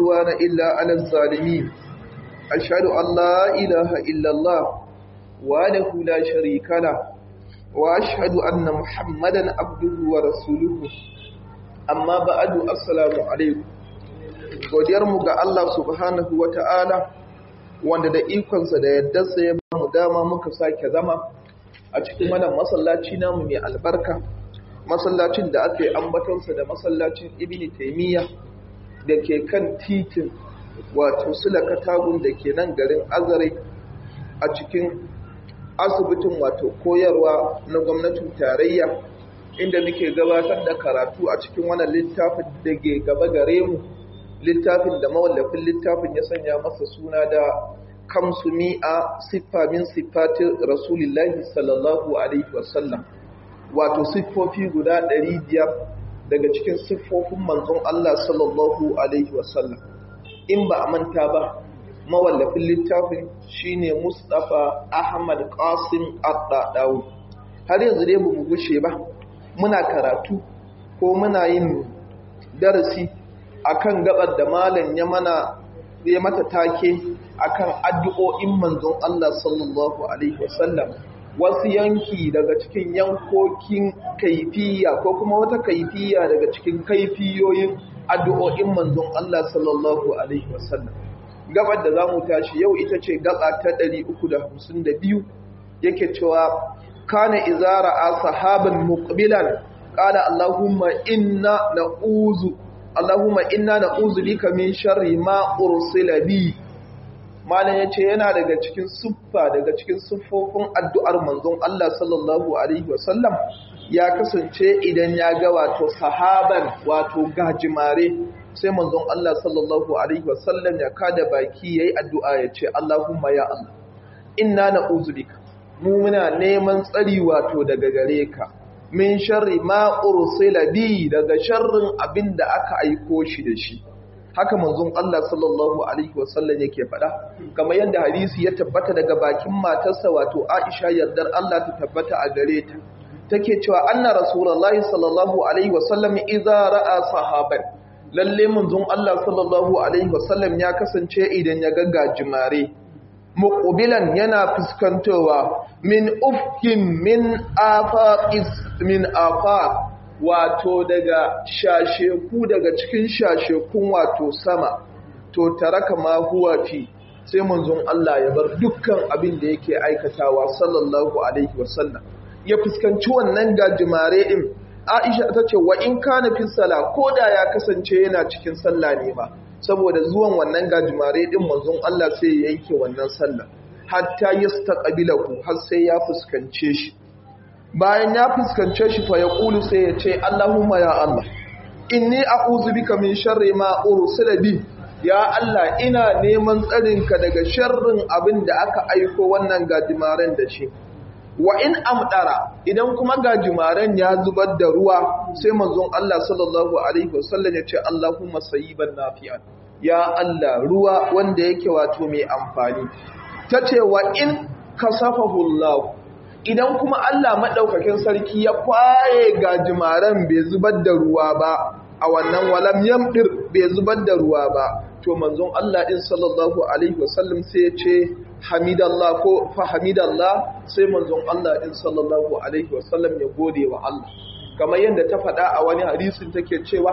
عدوان إلا على الظالمين أشهد أن لا إله إلا الله وله لا شريك له وأشهد أن محمدا عبده ورسوله amma ba'adu assalamu alaikum godiyar mu ga Allah subhanahu wata'ala wanda da ikonsa da yaddarsa ya ba mu dama muka sake zama a cikin wannan masallaci namu mai albarka masallacin da aka yi ambatonsa da masallacin ibni taimiyya da ke kan titin wato sulaka tagun da ke nan garin azare a cikin asibitin wato koyarwa na gwamnatin tarayya inda muke gabatar da karatu a cikin wannan littafin da ke gaba gare mu littafin da mawallafin littafin ya sanya masa suna da kamsu mi'a siffa min siffatin rasulillahi sallallahu alaihi wasallam wato siffofi guda ɗari biyar daga cikin siffofin manzon Allah sallallahu alaihi wasallam in ba a manta ba mawallafin littafin shine Mustapha Ahmad Qasim Addadawi har yanzu dai bamu gushe ba muna karatu ko muna yin darasi akan gabar da malam ya mana ya mata take akan addu'o'in manzon Allah sallallahu alaihi wasallam wasu yanki daga cikin yankokin kaifiya ko kuma wata kaifiya daga cikin kaifiyoyin addu'o'in manzon Allah sallallahu alaihi wasallam gabar da zamu tashi yau ita ce gaba ta 352 yake cewa kana izara a sahaban muqbilan qala allahumma inna na'uzu allahumma inna na'uzu bika min sharri ma ursila bi malam yace yana daga cikin suffa daga cikin suffofin addu'ar manzon Allah sallallahu alaihi wasallam ya kasance idan ya ga wato sahaban wato gajimare sai manzon Allah sallallahu alaihi wasallam ya kada baki yayi addu'a yace allahumma ya allah inna na'uzu bika mu muna neman tsari wato daga gare ka min sharri ma ursila bi daga sharrin abin da aka aiko shi da shi haka manzon Allah sallallahu alaihi wasallam yake faɗa kamar yadda hadisi ya tabbata daga bakin matarsa wato Aisha yardar Allah ta tabbata a gare ta take cewa anna rasulullahi sallallahu alaihi wasallam idza ra'a sahaban lalle manzon Allah sallallahu alaihi wasallam ya kasance idan ya ga gajimare muqbilan yana fuskantowa min ufkin min afaqis min afaq wato daga shasheku daga cikin shashekun wato sama to taraka ma huwa fi sai manzon Allah ya bar dukkan abin da yake aikatawa sallallahu alaihi wasallam ya fuskanci wannan gajimare din Aisha ta ce wa in kana fi sala koda ya kasance yana cikin sallah ne ba saboda zuwan wannan gajimare din manzon Allah sai ya yanke wannan sallah hatta yastaqbilahu har sai ya fuskance shi bayan ya fuskance shi fa yaqulu sai ya ce Allahumma ya Allah inni a'udhu bika min sharri ma ursila bi ya Allah ina neman tsarinka daga sharrin abin da aka aiko wannan gajimaren da shi wa in amdara idan kuma gajimaren ya zubar da ruwa sai manzon Allah sallallahu alaihi wasallam ya ce Allahumma sayyiban nafi'an ya Allah ruwa wanda yake wato mai amfani tace wa in kasafahu Allah idan kuma Allah madaukakin sarki ya kwaye gajimaren bai zubar da ruwa ba a wannan walam yamdir bai zubar da ruwa ba to manzon Allah din sallallahu alaihi wasallam sai ya ce hamidallah ko fa hamidallah sai manzon Allah din sallallahu alaihi wasallam ya gode wa Allah kamar yadda ta faɗa a wani hadisin take cewa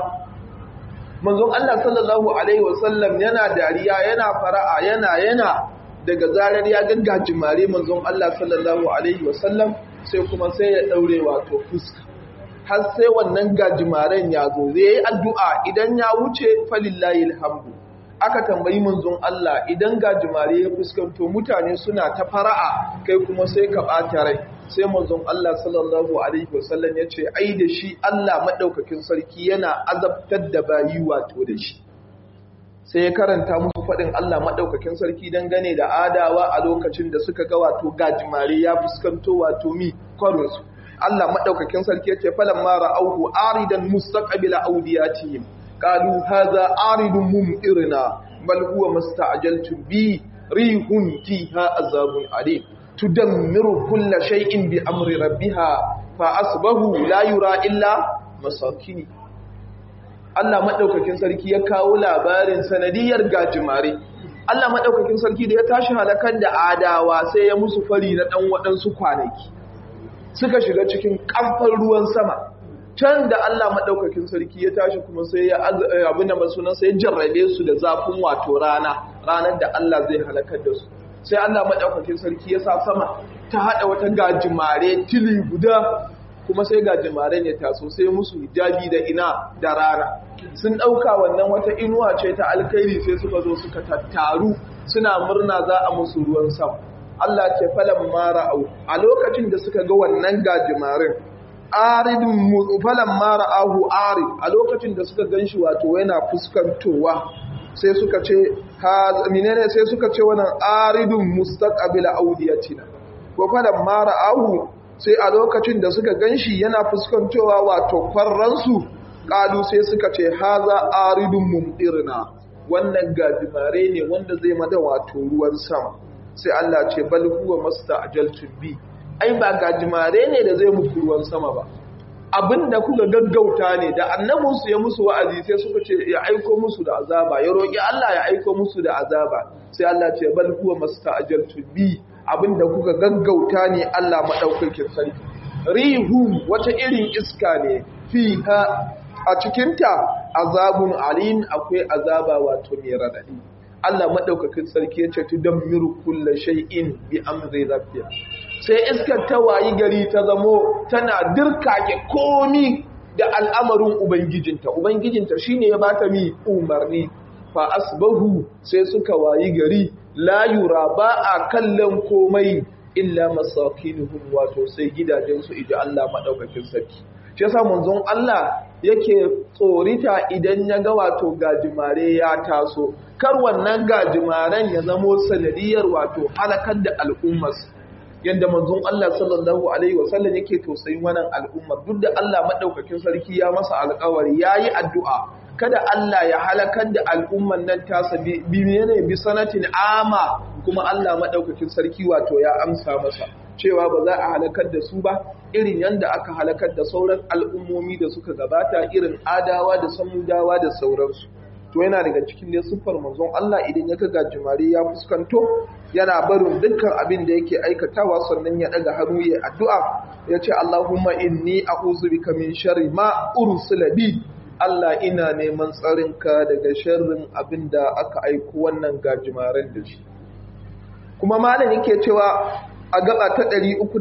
manzon Allah sallallahu alaihi wasallam yana dariya yana fara'a yana yana daga zarar ya gaggaji mare manzon Allah sallallahu alaihi wasallam sai kuma sai ya daure wato fuska har sai wannan gajimaren ya zo zai yi addu'a idan ya wuce falillahi alhamdu aka tambayi manzon Allah idan gajimare ya fuskanto mutane suna ta fara'a kai kuma sai ka ɓata rai sai manzon Allah sallallahu alaihi wasallam ya ce ai da shi Allah maɗaukakin sarki yana azabtar da bayi wato da shi sai ya karanta musu faɗin Allah maɗaukakin sarki dangane da adawa a lokacin da suka ga wato gajimare ya fuskanto wato mi kwarinsu Allah maɗaukakin sarki ya ce falan mara auhu aridan mustaqbila audiyatihim قالوا هذا عارض ممطرنا بل هو ما استعجلتم به ريح فيها عذاب عليم تدمر كل شيء بأمر ربها فأصبحوا لا يرى إلا مساكين Allah maɗaukakin sarki ya kawo labarin sanadiyar gajimare Allah maɗaukakin sarki da ya tashi halakar da adawa sai ya musu fari na ɗan waɗansu kwanaki suka shiga cikin ƙamfar ruwan sama can da Allah maɗaukakin sarki ya tashi kuma sai ya abin da masunan sai ya jarrabe su da zafin wato rana ranar da Allah zai halakar da su sai Allah maɗaukakin sarki ya sa sama ta haɗa wata gajimare tili guda kuma sai gajimaren ya taso sai musu hijabi da ina da rana sun ɗauka wannan wata inuwa ce ta alkhairi sai suka zo suka tattaru suna murna za a musu ruwan sama Allah ce falan mara au a lokacin da suka ga wannan gajimaren aridun falan mara ahu arid a lokacin da suka ganshi wato yana fuskantowa sai suka ce ha menene sai suka ce wannan aridun mustaqbila audiyatina ko falan mara ahu sai a lokacin da suka ganshi yana fuskantowa wato kwarransu kalu sai suka ce haza aridun mumdirna wannan gajimare ne wanda zai mada wato ruwan sama sai Allah ce bal huwa masta'jaltum bi ai ba gajimare ne da zai muku ruwan sama ba abinda kuka gaggauta ne da annabinsu ya musu wa'azi sai suka ce ya aiko musu da azaba ya roƙi Allah ya aiko musu da azaba sai Allah ce bal huwa masta'jaltum bi abinda kuka gaggauta ne Allah madaukakin sarki rihu wata irin iska ne fiha a cikinta azabun alim akwai azaba wato mai radadi Allah madaukakin sarki ya ce tudammiru kullu shay'in bi amri rabbiha sai iskar ta wayi gari ta zamo tana dirkake komi da al'amarin ubangijinta ubangijinta shine ya bata mi umarni fa asbahu sai suka wayi gari la yura ba a kallon komai illa masakinuhum wato sai gidajensu idan Allah madaukakin sarki shi yasa manzon Allah yake tsorita idan ya ga wato gajimare ya taso kar wannan gajimaren ya zamo sanadiyar wato halakar da al'ummar yadda manzon Allah sallallahu alaihi wasallam yake tausayin wannan al'ummar duk da Allah madaukakin sarki ya masa alƙawari yayi addu'a kada Allah ya halakar da al'umman nan tasa bi ne bi sanatin ama kuma Allah madaukakin sarki wato ya amsa masa cewa ba za a halakar da su ba irin yadda aka halakar da sauran al'ummomi da suka gabata irin adawa da samudawa da sauransu to yana daga cikin dai siffar manzon Allah idan ya ga jimare ya fuskanto yana barin dukkan abin da yake aikatawa sannan ya daga hannu ya addu'a ya ce Allahumma inni a'udhu bika min sharri ma ursila bi Allah ina neman tsarinka daga sharrin abin da aka aiko wannan gajimaren da shi kuma malam yake cewa a gaba ta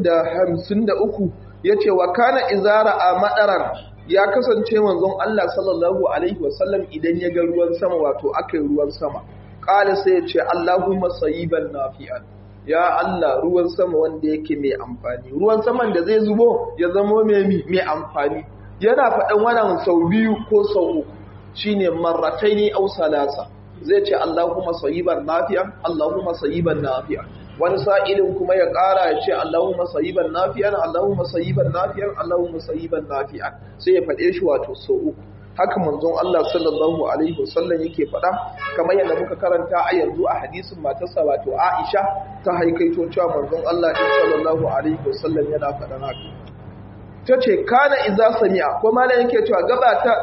353 yace wa kana izara a madaran ya kasance manzon Allah sallallahu alaihi wasallam idan ya ga ruwan sama wato akai ruwan sama qala sai ya ce Allahumma sayyiban nafi'an ya Allah ruwan sama wanda yake mai amfani ruwan saman da zai zubo ya zama mai mai amfani yana faɗan wannan sau biyu ko sau uku shine marrataini aw salasa zai ce Allahumma sayyiban nafi'an Allahumma sayyiban nafi'an wani sa'ilin kuma ya ƙara ya ce Allahumma sayyiban nafi'an Allahumma sayyiban nafi'an Allahumma sayyiban nafi'an sai ya faɗe shi wato sau uku haka manzon Allah sallallahu alaihi wasallam yake faɗa kamar yadda muka karanta a yanzu a hadisin matarsa wato Aisha ta haikaito cewa manzon Allah sallallahu alaihi wasallam yana faɗan haka ta ce kana iza sami'a ko malam yake cewa gaba ta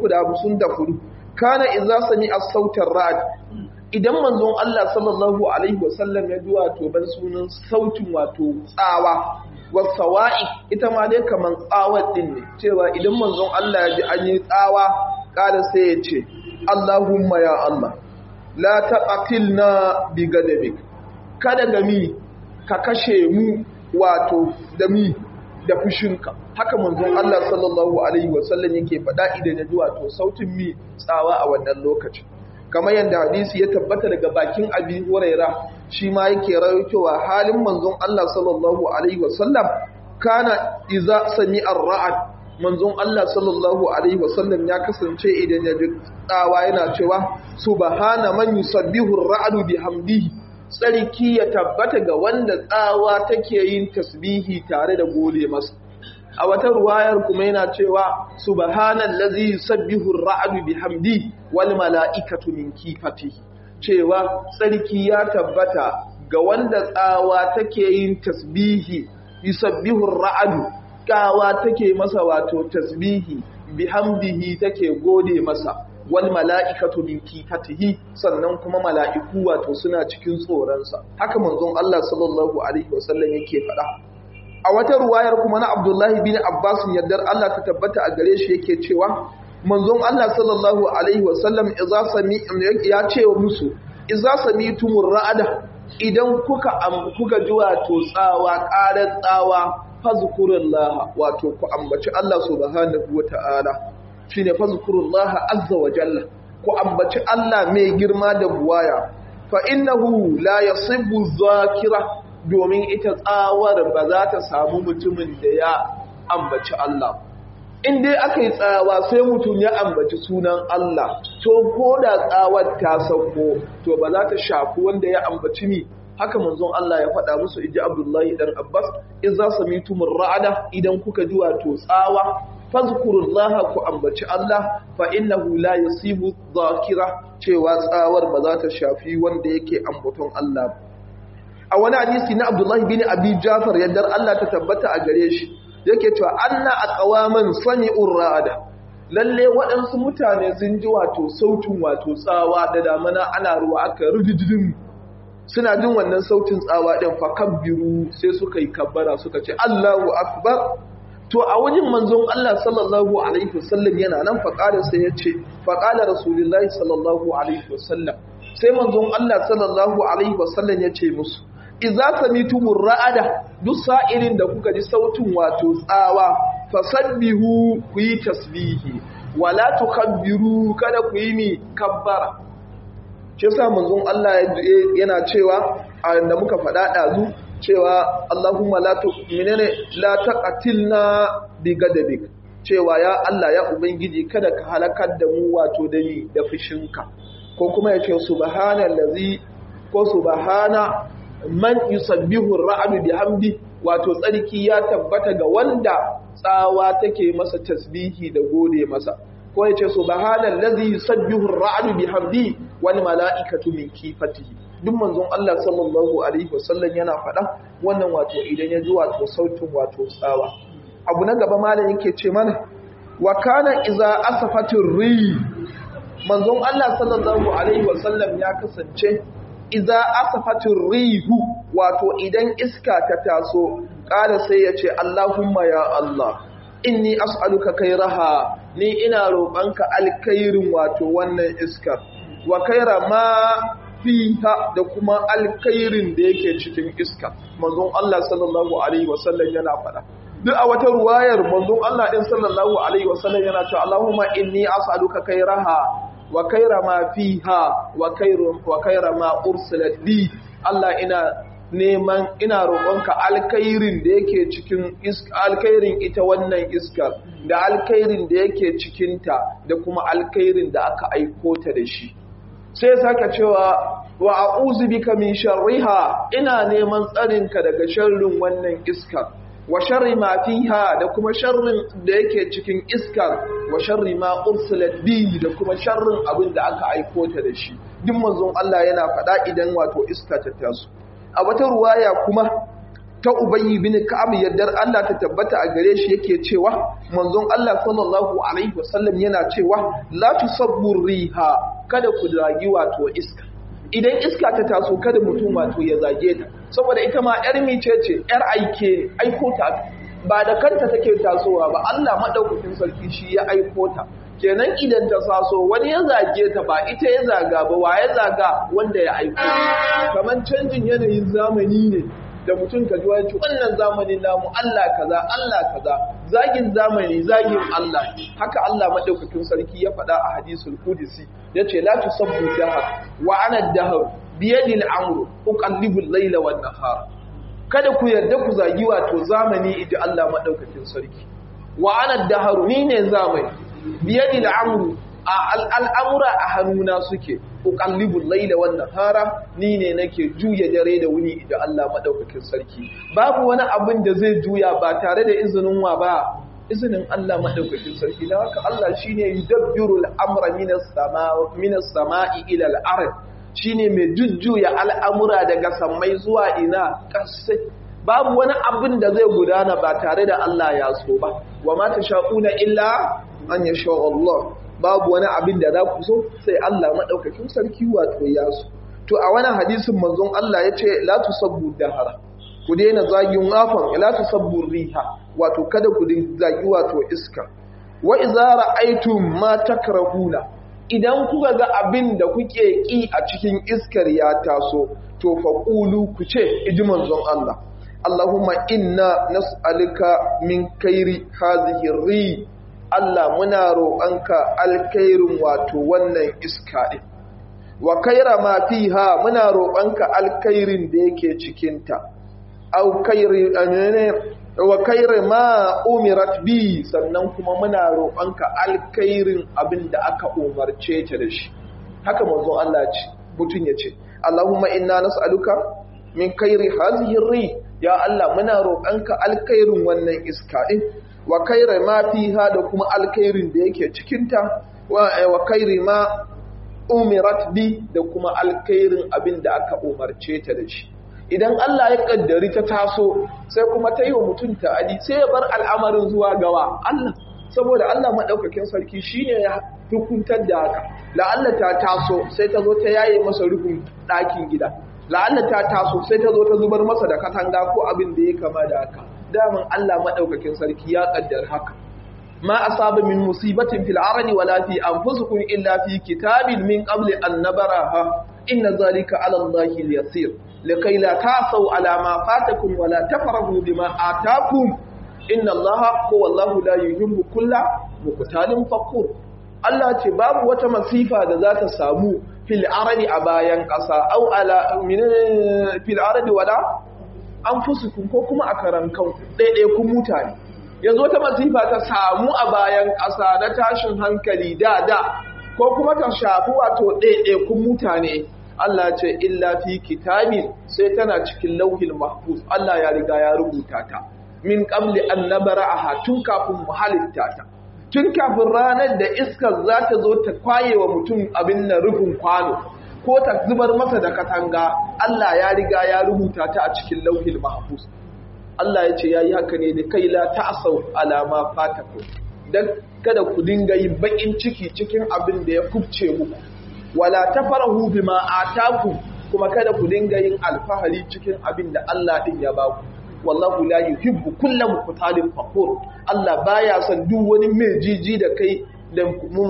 354 kana iza sami'a sautar ra'd idan manzon Allah sallallahu alaihi wasallam ya ji wato ban sunan sautin wato tsawa wasawa'i ita ma dai kaman tsawar din ne cewa idan manzon Allah ya ji an yi tsawa kada sai ya ce Allahumma ya Allah la taqatilna bi gadabik kada gami ka kashe mu wato da mi da fushinka haka manzon Allah sallallahu alaihi wasallam yake faɗa idan ya ji wato sautin mi tsawa a wannan lokacin kamar yadda hadisi ya tabbata daga bakin abi huraira shi ma yake rawaitowa halin manzon Allah sallallahu alaihi wasallam kana iza sami'a ra'ad manzon Allah sallallahu alaihi wasallam ya kasance idan ya ji tsawa yana cewa subhana man yusabbihu ar-ra'du bihamdihi tsarki ya tabbata ga wanda tsawa take yin tasbihi tare da gode masa a wata ruwayar kuma yana cewa subhanallazi yusabbihu ar-ra'du bihamdi wal mala'ikatu min kifatihi cewa tsarki ya tabbata ga wanda tsawa take yin tasbihi yusabbihu ar-ra'du kawa take masa wato tasbihi bihamdihi take gode masa wal mala'ikatu min kifatihi sannan kuma mala'iku wato suna cikin tsoronsa haka manzon Allah sallallahu alaihi wasallam yake faɗa a wata ruwayar kuma na Abdullahi bin Abbas yardar Allah ta tabbata a gare shi yake cewa manzon Allah sallallahu alaihi wasallam idza sami ya ce musu idza samitumur ra'ada idan kuka kuka ji wato tsawa ƙarar tsawa fazkurullaha wato ku ambaci Allah subhanahu wata'ala shine fazkurullaha azza wa jalla ku ambaci Allah mai girma da buwaya fa innahu la yasibbu zakira domin ita tsawar ba za ta samu mutumin da ya ambaci Allah in dai aka yi tsawa sai mutum ya ambaci sunan Allah to ko da tsawar ta sauko to ba za ta shafi wanda ya ambaci mi haka manzon Allah ya faɗa musu iji Abdullahi dan Abbas in za su mitumur ra'ada idan kuka ji wato tsawa fazkurullaha ku ambaci Allah fa innahu la yusibu dhakira cewa tsawar ba za ta shafi wanda yake ambaton Allah a wani hadisi na Abdullahi bin Abi Jafar yadda Allah ta tabbata a gare shi yake cewa anna aqwaman sami'ur ra'ada lalle waɗansu mutane sun ji wato sautin wato tsawa da damana ana ruwa aka rudududin suna jin wannan sautin tsawa ɗin fa kabbiru sai suka yi kabbara suka ce Allahu akbar to a wajen manzon Allah sallallahu alaihi wasallam yana nan faƙalar sai ya ce faƙalar rasulullahi sallallahu alaihi wasallam sai manzon Allah sallallahu alaihi wasallam ya ce musu idza samitumur ra'ada duk sa'ilin da kuka ji sautin wato tsawa fasabbihu ku yi tasbihi wala tukabbiru kada ku yi mi kabbara shi yasa manzon Allah yana cewa da muka faɗa ɗazu cewa Allahumma la tu menene la taqatilna bi gadabik cewa ya Allah ya ubangiji kada ka halakar da mu wato da ni da fushinka ko kuma ya ce subhanallazi ko subhana man yusabbihu ar-ra'du bihamdi wato tsarki ya tabbata ga wanda tsawa take masa tasbihi da gode masa ko ya ce subhanallazi yusabbihu ar-ra'du bihamdi wal mala'ikatu min kifatihi duk manzon Allah sallallahu alaihi wasallam yana faɗa wannan wato idan ya ji wato sautin wato tsawa abu na gaba malam yake ce mana wa kana iza asafatir ri manzon Allah sallallahu alaihi wasallam ya kasance iza asafatir rihu wato idan iska ta taso ƙara sai ya ce Allahumma ya Allah inni as'aluka kairaha ni ina roƙonka alkhairin wato wannan iskar wa kaira ma fiha da kuma alkhairin da yake cikin iska manzon Allah sallallahu alaihi wasallam yana faɗa duk a wata ruwayar manzon Allah din sallallahu alaihi wasallam yana cewa Allahumma inni as'aluka kairaha wa kaira ma fiha wa kairu wa kaira ma ursilat bi Allah ina neman ina roƙonka alkhairin da yake cikin iska alkhairin ita wannan iskar da alkhairin da yake cikinta da kuma alkhairin da aka aiko ta da shi sai saka cewa wa a'udhu bika min sharriha ina neman tsarinka daga sharrin wannan iskar wa sharri ma fiha da kuma sharrin da yake cikin iskar wa sharri ma ursilat bi da kuma sharrin abin da aka aiko ta da shi duk manzon Allah yana faɗa idan wato iska ta taso a wata ruwaya kuma ta Ubayy bin Ka'ab yaddar Allah ta tabbata a gare shi yake cewa manzon Allah sallallahu alaihi wasallam yana cewa la tusabbu riha kada ku zagi wato iska idan iska ta taso kada mutum wato ya zage ta saboda ita ma yar mice ce yar aike aiko ta ba da kanta take tasowa ba Allah madaukakin sarki shi ya aiko ta kenan idan ta saso wani ya zage ta ba ita ya zaga ba wa ya zaga wanda ya aiko kamar canjin yanayin zamani ne da mutum ka ji wani wannan zamanin namu Allah kaza Allah kaza zagin zamani zagin Allah haka Allah madaukakin sarki ya faɗa a hadisul qudsi yace la tusabbu dahar wa ana dahar bi yadi al-amru uqallibu al-layla wan nahar kada ku yarda ku zagi wato zamani idan Allah madaukakin sarki wa ana dahar ni ne zamani bi yadi al-amru al'amura a hannuna suke uqallibul laila wan nahara ni ne nake juya dare da wuni da Allah madaukakin sarki babu wani abin da zai juya ba tare da izinin wa ba izinin Allah madaukakin sarki dan haka Allah shine yudabbirul amra minas sama'i minas sama'i ila al-ard shine mai jujjuya al'amura daga sammai zuwa ina kasai babu wani abin da zai gudana ba tare da Allah ya so ba wa ma tasha'una illa an yasha Allah babu wani abin da za ku so sai Allah madaukakin sarki wato ya so to a wani hadisin manzon Allah ya ce la tusabbu dahara ku daina zagin afan la tusabbu riha wato kada ku zagi wato iska wa idza ra'aytum ma takrahuna idan kuka ga abin da kuke ki a cikin iskar ya taso to faqulu ku ce iji manzon Allah Allahumma inna nas'aluka min kairi hadhihi ri Allah muna roƙonka alkhairin wato wannan iska din wa kaira ma fiha muna roƙonka alkhairin da yake cikinta au kairi wa kairi ma umirat bi sannan kuma muna roƙonka alkhairin abin da aka umarce ta da shi haka manzo Allah ce mutun ya ce Allahumma inna nas'aluka min kairi hadhihi ri ya Allah muna roƙonka alkhairin wannan iska din wa kairi ma fiha da kuma alkhairin da yake cikinta wa kairi ma umirat bi da kuma alkhairin abin da aka umarce ta da shi idan Allah ya kaddari ta taso sai kuma ta yi wa mutum ta'adi sai ya bar al'amarin zuwa gawa Allah saboda Allah madaukakin sarki shine ya hukuntar da haka la'alla ta taso sai ta zo ta yaye masa rufin ɗakin gida la'alla ta taso sai ta zo ta zubar masa da katanga ko abin da ya kama da haka daman Allah madaukakin sarki ya kaddar haka ما أصاب من مصيبة في العرض ولا في أنفسكم إلا في كتاب من قبل أن نبرها إن ذلك على الله اليسير لكي لا تعصوا على ما فاتكم ولا تفرحوا بما آتاكم إن الله هو الله لا يحب كل مقتال فقور Allah ce babu wata masifa da za ta samu fil aradi a bayan ƙasa au ala min fil aradi wala anfusukum ko kuma a karan kanku ɗaiɗaikun mutane yanzu wata masifa ta samu a bayan ƙasa na tashin hankali da da ko kuma ta shafi wato ɗaiɗaikun mutane Allah ce illa fi kitabin sai tana cikin lauhin mahfuz Allah ya riga ya rubuta ta min qabli an nabra'aha tun kafin mu halitta ta tun kafin ranar da iskar za ta zo ta kwaye wa mutum abin na rufin kwano ko ta zubar masa da katanga Allah ya riga ya rubuta ta a cikin lauhin mahfuz Allah ya ce ya yi haka ne da kai la ta'asau alama fataku don kada ku dinga yi bakin ciki cikin abin da ya kubce muku wala tafarahu bima ataku kuma kada ku dinga yin alfahari cikin abin da Allah din ya baku wallahu la yuhibbu kullu muqtalin fakhur Allah baya son duk wani mai jiji da kai da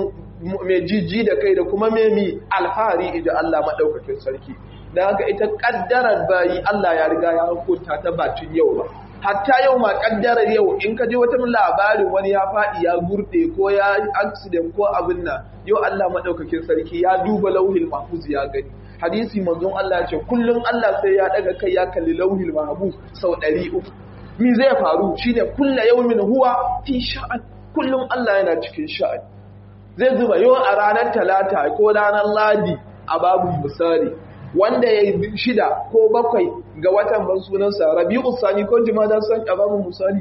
mai jiji da kai da kuma mai mi alfahari idan Allah madaukakin sarki da haka ita kaddarar bayi Allah ya riga ya hukunta ta batun yau ba hatta yau ma kaddarar yau in ka je wata labarin wani ya faɗi ya gurde ko ya accident ko abin nan yau Allah madaukakin sarki ya duba lauhil mahfuz ya gani hadisi manzon Allah ce kullum Allah sai ya daga kai ya kalli lauhil mahfuz sau 300 mi zai faru shine kullu yawmin huwa fi sha'an kullum Allah yana cikin sha'an zai zuba yau a ranar talata ko ranar ladi a babu misali wanda ya yi shida ko bakwai ga watan ban sunansa rabi'u sani ko jimada san a babu misali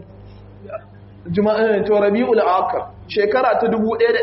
to rabi'u akar shekara ta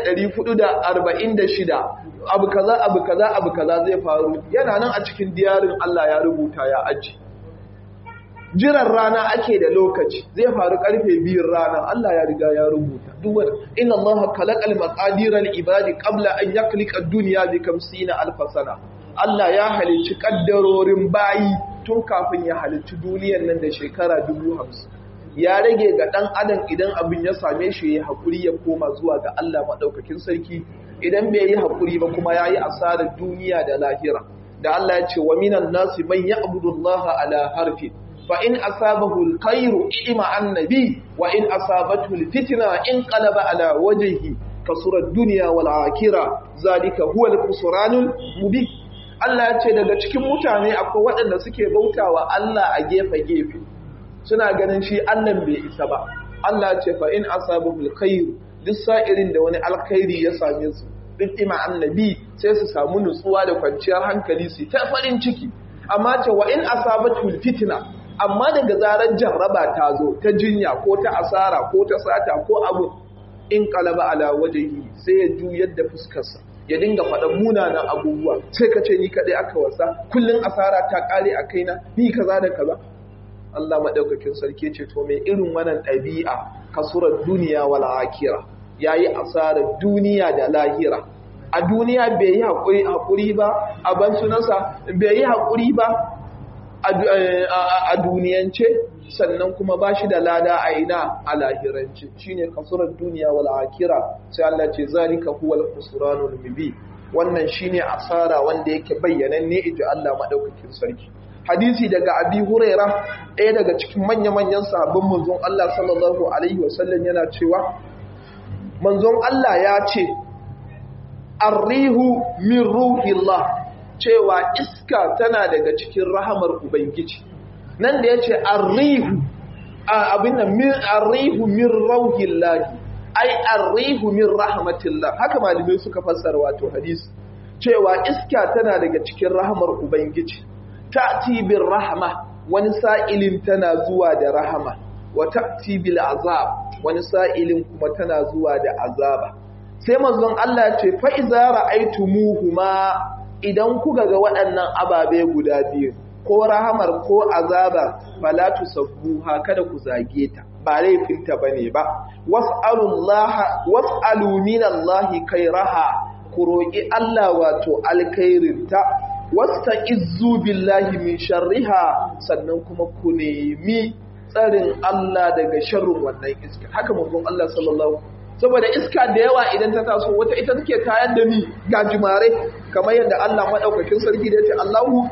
1446 abu kaza abu kaza abu kaza zai faru yana nan a cikin diyarin Allah ya rubuta ya aji jiran rana ake da lokaci zai faru karfe biyun rana Allah ya riga ya rubuta duk wanda inna Allah khalaqal maqadira lil ibadi qabla an yakhliqa ad-dunya bi 50 alf sana Allah ya halicci kaddarorin bayi tun kafin ya halicci duniyar nan da shekara 50 ya rage ga dan adam idan abin ya same shi ya hakuri ya koma zuwa ga Allah madaukakin sarki idan bai yi hakuri ba kuma yayi asarar duniya da lahira da Allah ya ce wa minan nasi man ya'budu Allah ala harfin فإن أصابه الخير إما النبي وإن أصابته الفتنة انقلب على وجهه كسر الدنيا والآخرة ذلك هو الخسران المبين Allah ya ce daga cikin mutane akwai waɗanda suke bautawa Allah a gefe-gefe suna ganin shi Allah bai isa ba Allah ya ce fa in asabul khair duk sa'irin da wani alkhairi ya same su duk ima annabi sai su samu nutsuwa da kwanciyar hankali su ta farin ciki amma ce wa in asabatul fitna amma daga zarar jarraba ta zo ta jinya ko ta asara ko ta sata ko abu in kalaba ala wajehi sai ya juyar da fuskarsa ya dinga faɗan munanan abubuwa sai ka ce ni kaɗai aka wasa kullum asara ta ƙare a kaina ni kaza da kaza Allah maɗaukakin sarki ce to mai irin wannan ɗabi'a kasurar duniya wal akira yayi asarar duniya da lahira a duniya bai yi haƙuri ba a ban sunansa bai yi haƙuri ba a duniyance sannan kuma ba shi da lada a ina a lahirance shi ne kasurar duniya wal akira sai Allah ce zalika huwal khusranul mubin wannan shine asara wanda yake bayyanan ne inji Allah madaukakin sarki hadisi daga abi huraira ɗaya daga cikin manya-manyan sahabban manzon Allah sallallahu alaihi wasallam yana cewa manzon Allah ya ce arrihu min ruhillah cewa iska tana daga cikin rahamar ubangiji nan da yace arrihu abin nan min arrihu min rauhillah ai arrihu min rahmatillah haka malamai suka fassara wato hadisi cewa iska tana daga cikin rahamar ubangiji ta'ti bir rahma wani sa'ilin tana zuwa da rahama wa ta'ti bil azab wani sa'ilin kuma tana zuwa da azaba sai manzon Allah ce fa iza ra'aytumuhuma idan kuka ga waɗannan ababe guda biyu ko rahamar ko azaba fala tusabbuha kada ku zage ta ba laifinta bane ba was'alullaha was'alu minallahi khairaha ku roki Allah wato alkhairinta wasta'izzu billahi min sharriha sannan kuma ku nemi tsarin Allah daga sharrin wannan iska haka manzon Allah sallallahu saboda iska da yawa idan ta taso wata ita take tayar da ni gajimare kamar yadda Allah madaukakin sarki da yace Allahu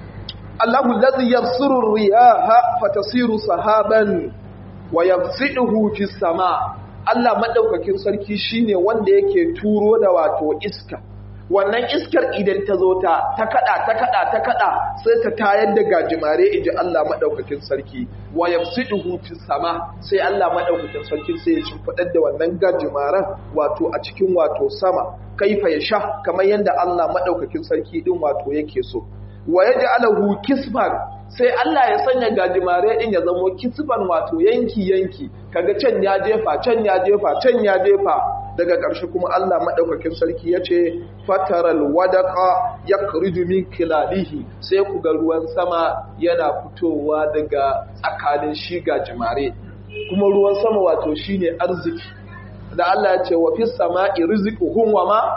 Allahu allazi yabsuru riyaha fatasiru sahaban wa yabsiduhu fis sama Allah madaukakin sarki shine wanda yake turo da wato iska wannan iskar idan ta zo ta ta kada ta kada ta kada sai ta tayar da gajimare inji Allah madaukakin sarki wa yafsiduhu fis sama sai Allah madaukakin sarki sai ya shimfidar da wannan gajimaren wato a cikin wato sama kaifa ya sha kamar yanda Allah madaukakin sarki din wato yake so wa yaj'aluhu kisban sai Allah ya sanya gajimare din ya zamo kisban wato yanki yanki kaga can ya jefa can ya jefa can ya jefa daga ƙarshe kuma Allah maɗaukakin sarki ya ce fataral wadaka ya min kilalihi sai ku ga ruwan sama yana fitowa daga tsakanin shi gajimare kuma ruwan sama wato shine arziki da Allah ya ce wa fi sama'i rizquhum wa ma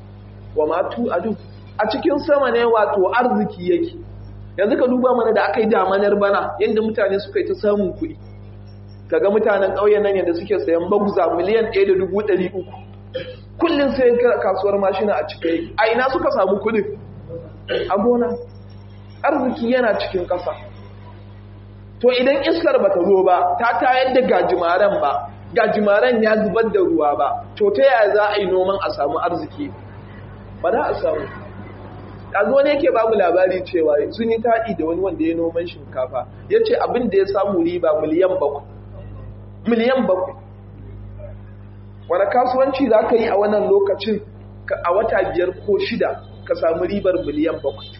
wa ma tu'adu a cikin sama ne wato arziki yake yanzu ka duba mana da aka yi damanar bana yadda mutane suka yi ta samun kuɗi kaga mutanen ƙauyen nan yadda suke sayan baguza miliyan 1.300 kullum sai kasuwar mashina a cike a ina suka samu kuɗin a gona arziki yana cikin ƙasa to idan iskar ba ta zo ba ta tayar da gajimaren ba gajimaren ya zubar da ruwa ba to ta yaya za a yi noman a samu arziki ba za a samu ɗazo ne yake babu labari cewa sun yi taɗi da wani wanda ya noman shinkafa ya ce abin da ya samu riba miliyan bakwai miliyan bakwai wani kasuwanci za ka yi a wannan lokacin a wata biyar ko shida ka samu ribar miliyan bakwai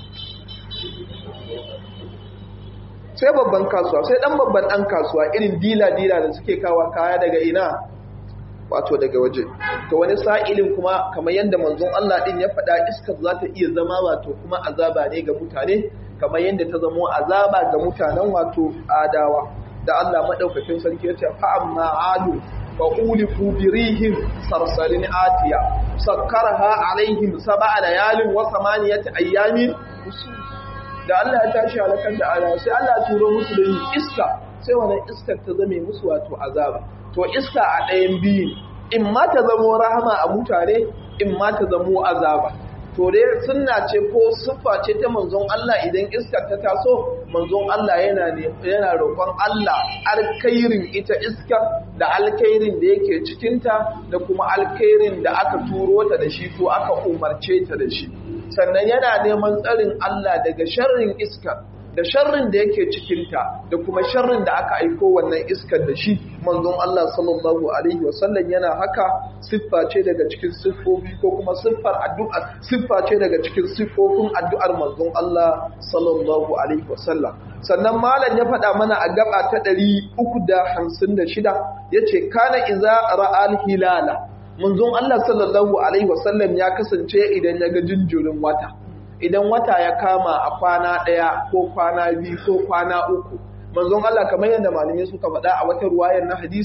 sai babban kasuwa sai ɗan babban ɗan kasuwa irin dila-dila da suke kawa kaya daga ina wato daga waje to wani sa'ilin kuma kamar yadda manzon Allah din ya faɗa iskar za ta iya zama wato kuma azaba ne ga mutane kamar yadda ta zamo azaba ga mutanen wato adawa da Allah madaukakin sarki ya ce fa amma adu fa ulifu birihim sarsalin atiya sakkaraha alaihim sab'a layalin wa samaniyati ayyamin da Allah ya tashi halakar da ala sai Allah ya turo musu da iska sai wannan iskar ta zame musu wato azaba to iska a ɗayan biyu in ma ta zamo rahama a mutane in ma ta zamo azaba to dai sunna ce ko siffa ce ta manzon Allah idan iska ta taso manzon Allah yana yana roƙon Allah alkhairin ita iska da alkhairin da yake cikinta da kuma alkhairin da aka turo ta da shi ko aka umarce ta da shi sannan yana neman tsarin Allah daga sharrin iska da sharrin da yake cikinta da kuma sharrin da aka aiko wannan iskar da shi manzon Allah sallallahu alaihi wasallam yana haka siffa ce daga cikin siffofi ko kuma siffar addu'a siffa ce daga cikin siffofin addu'ar manzon Allah sallallahu alaihi wasallam sannan malam ya faɗa mana a gaba ta 356 yace kana iza ra'al hilala manzon Allah sallallahu alaihi wasallam ya kasance idan ya ga jinjirin wata idan wata ya kama a kwana ɗaya ko kwana biyu ko kwana uku manzon Allah kamar yadda malamai suka faɗa a wata ruwayar na hadisin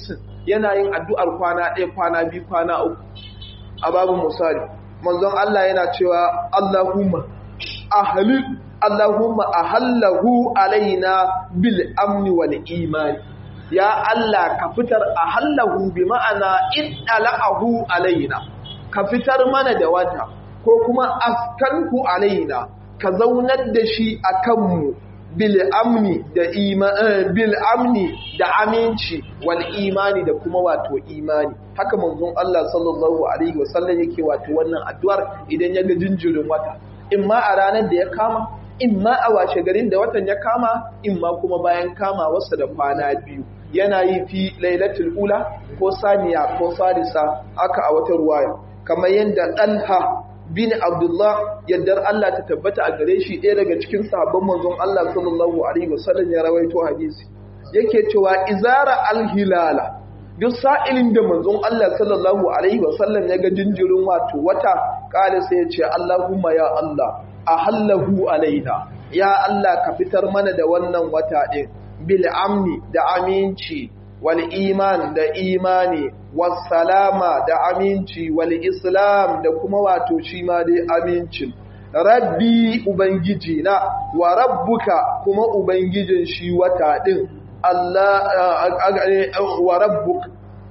yana yin addu'ar kwana ɗaya kwana biyu kwana uku a babu misali manzon Allah yana cewa Allahumma ahlil Allahumma ahallahu alaina bil amni wal imani ya Allah ka fitar ahallahu bi ma'ana idala'ahu alaina ka fitar mana da wata ko kuma askanku alaina ka zaunar da shi a kanmu bil amni da bil amni da aminci wal imani da kuma wato imani haka manzon Allah sallallahu alaihi wasallam yake wato wannan addu'ar idan ya ga jinjirin wata imma a ranar da ya kama imma a washe garin da watan ya kama imma kuma bayan kama wasu da kwana biyu yana yi fi lailatul ula ko saniya ko salisa aka a wata ruwaya kamar yadda ɗalha bin abdullah yaddar Allah ta tabbata a gare shi ɗaya daga cikin sahabban manzon Allah sallallahu alaihi wasallam ya rawaito hadisi yake cewa izara alhilala duk sa'ilin da manzon Allah sallallahu alaihi wasallam ya ga jinjirin wato wata kare sai ya ce Allahumma ya Allah ahallahu alaina ya Allah ka fitar mana da wannan wata ɗin bil amni da aminci wal iman da imani was salama da aminci wal islam da kuma wato shi ma dai amincin rabbi ubangiji na wa rabbuka kuma ubangijin shi wata din Allah wa rabbuk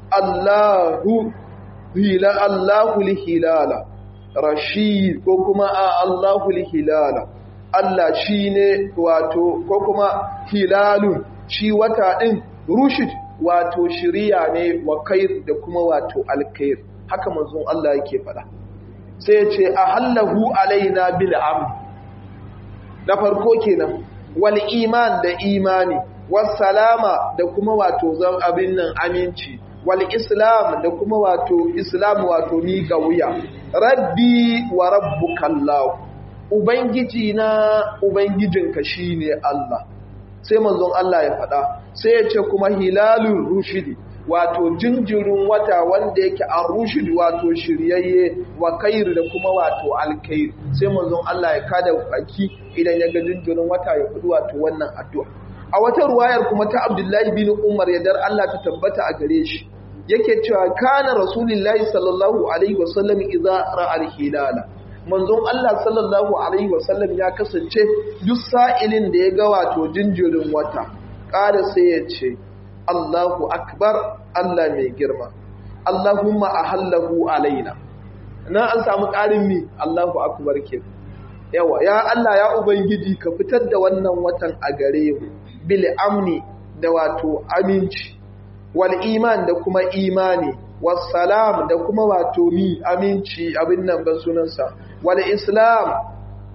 Allahu hila Allahu lihilala rashid ko kuma Allahu lihilala Allah shine wato ko kuma hilalun shi wata din rushid wato shiriya ne wa kair da kuma wato alkair haka manzon Allah yake faɗa sai ya ce ahallahu alaina bil amn na farko kenan wal iman da imani was salama da kuma wato zan abin nan aminci wal islam da kuma wato islam wato ni ga wuya rabbi wa rabbukallahu ubangiji na ubangijinka shine Allah sai manzon Allah ya faɗa sai ya ce kuma hilalun rushidi wato jinjirin wata wanda yake a rushidi wato shiryayye wa kairi da kuma wato alkairi sai manzon Allah ya kada baki idan ya ga jinjirin wata ya fudu wato wannan addu'a a wata ruwayar kuma ta Abdullahi bin Umar ya dar Allah ta tabbata a gare shi yake cewa kana rasulullahi sallallahu alaihi wasallam idza ra'a al-hilala manzon Allah sallallahu alaihi wasallam ya kasance duk sa'ilin da ya ga wato jinjirin wata ƙara sai ya ce Allahu akbar Allah mai girma Allahumma ahallahu alaina na an samu ƙarin mi Allahu akbar ke yawa ya Allah ya ubangiji ka fitar da wannan watan a gare mu bil amni da wato aminci wal iman da kuma imani was salam da kuma wato mi aminci abin nan ban sunansa wal islam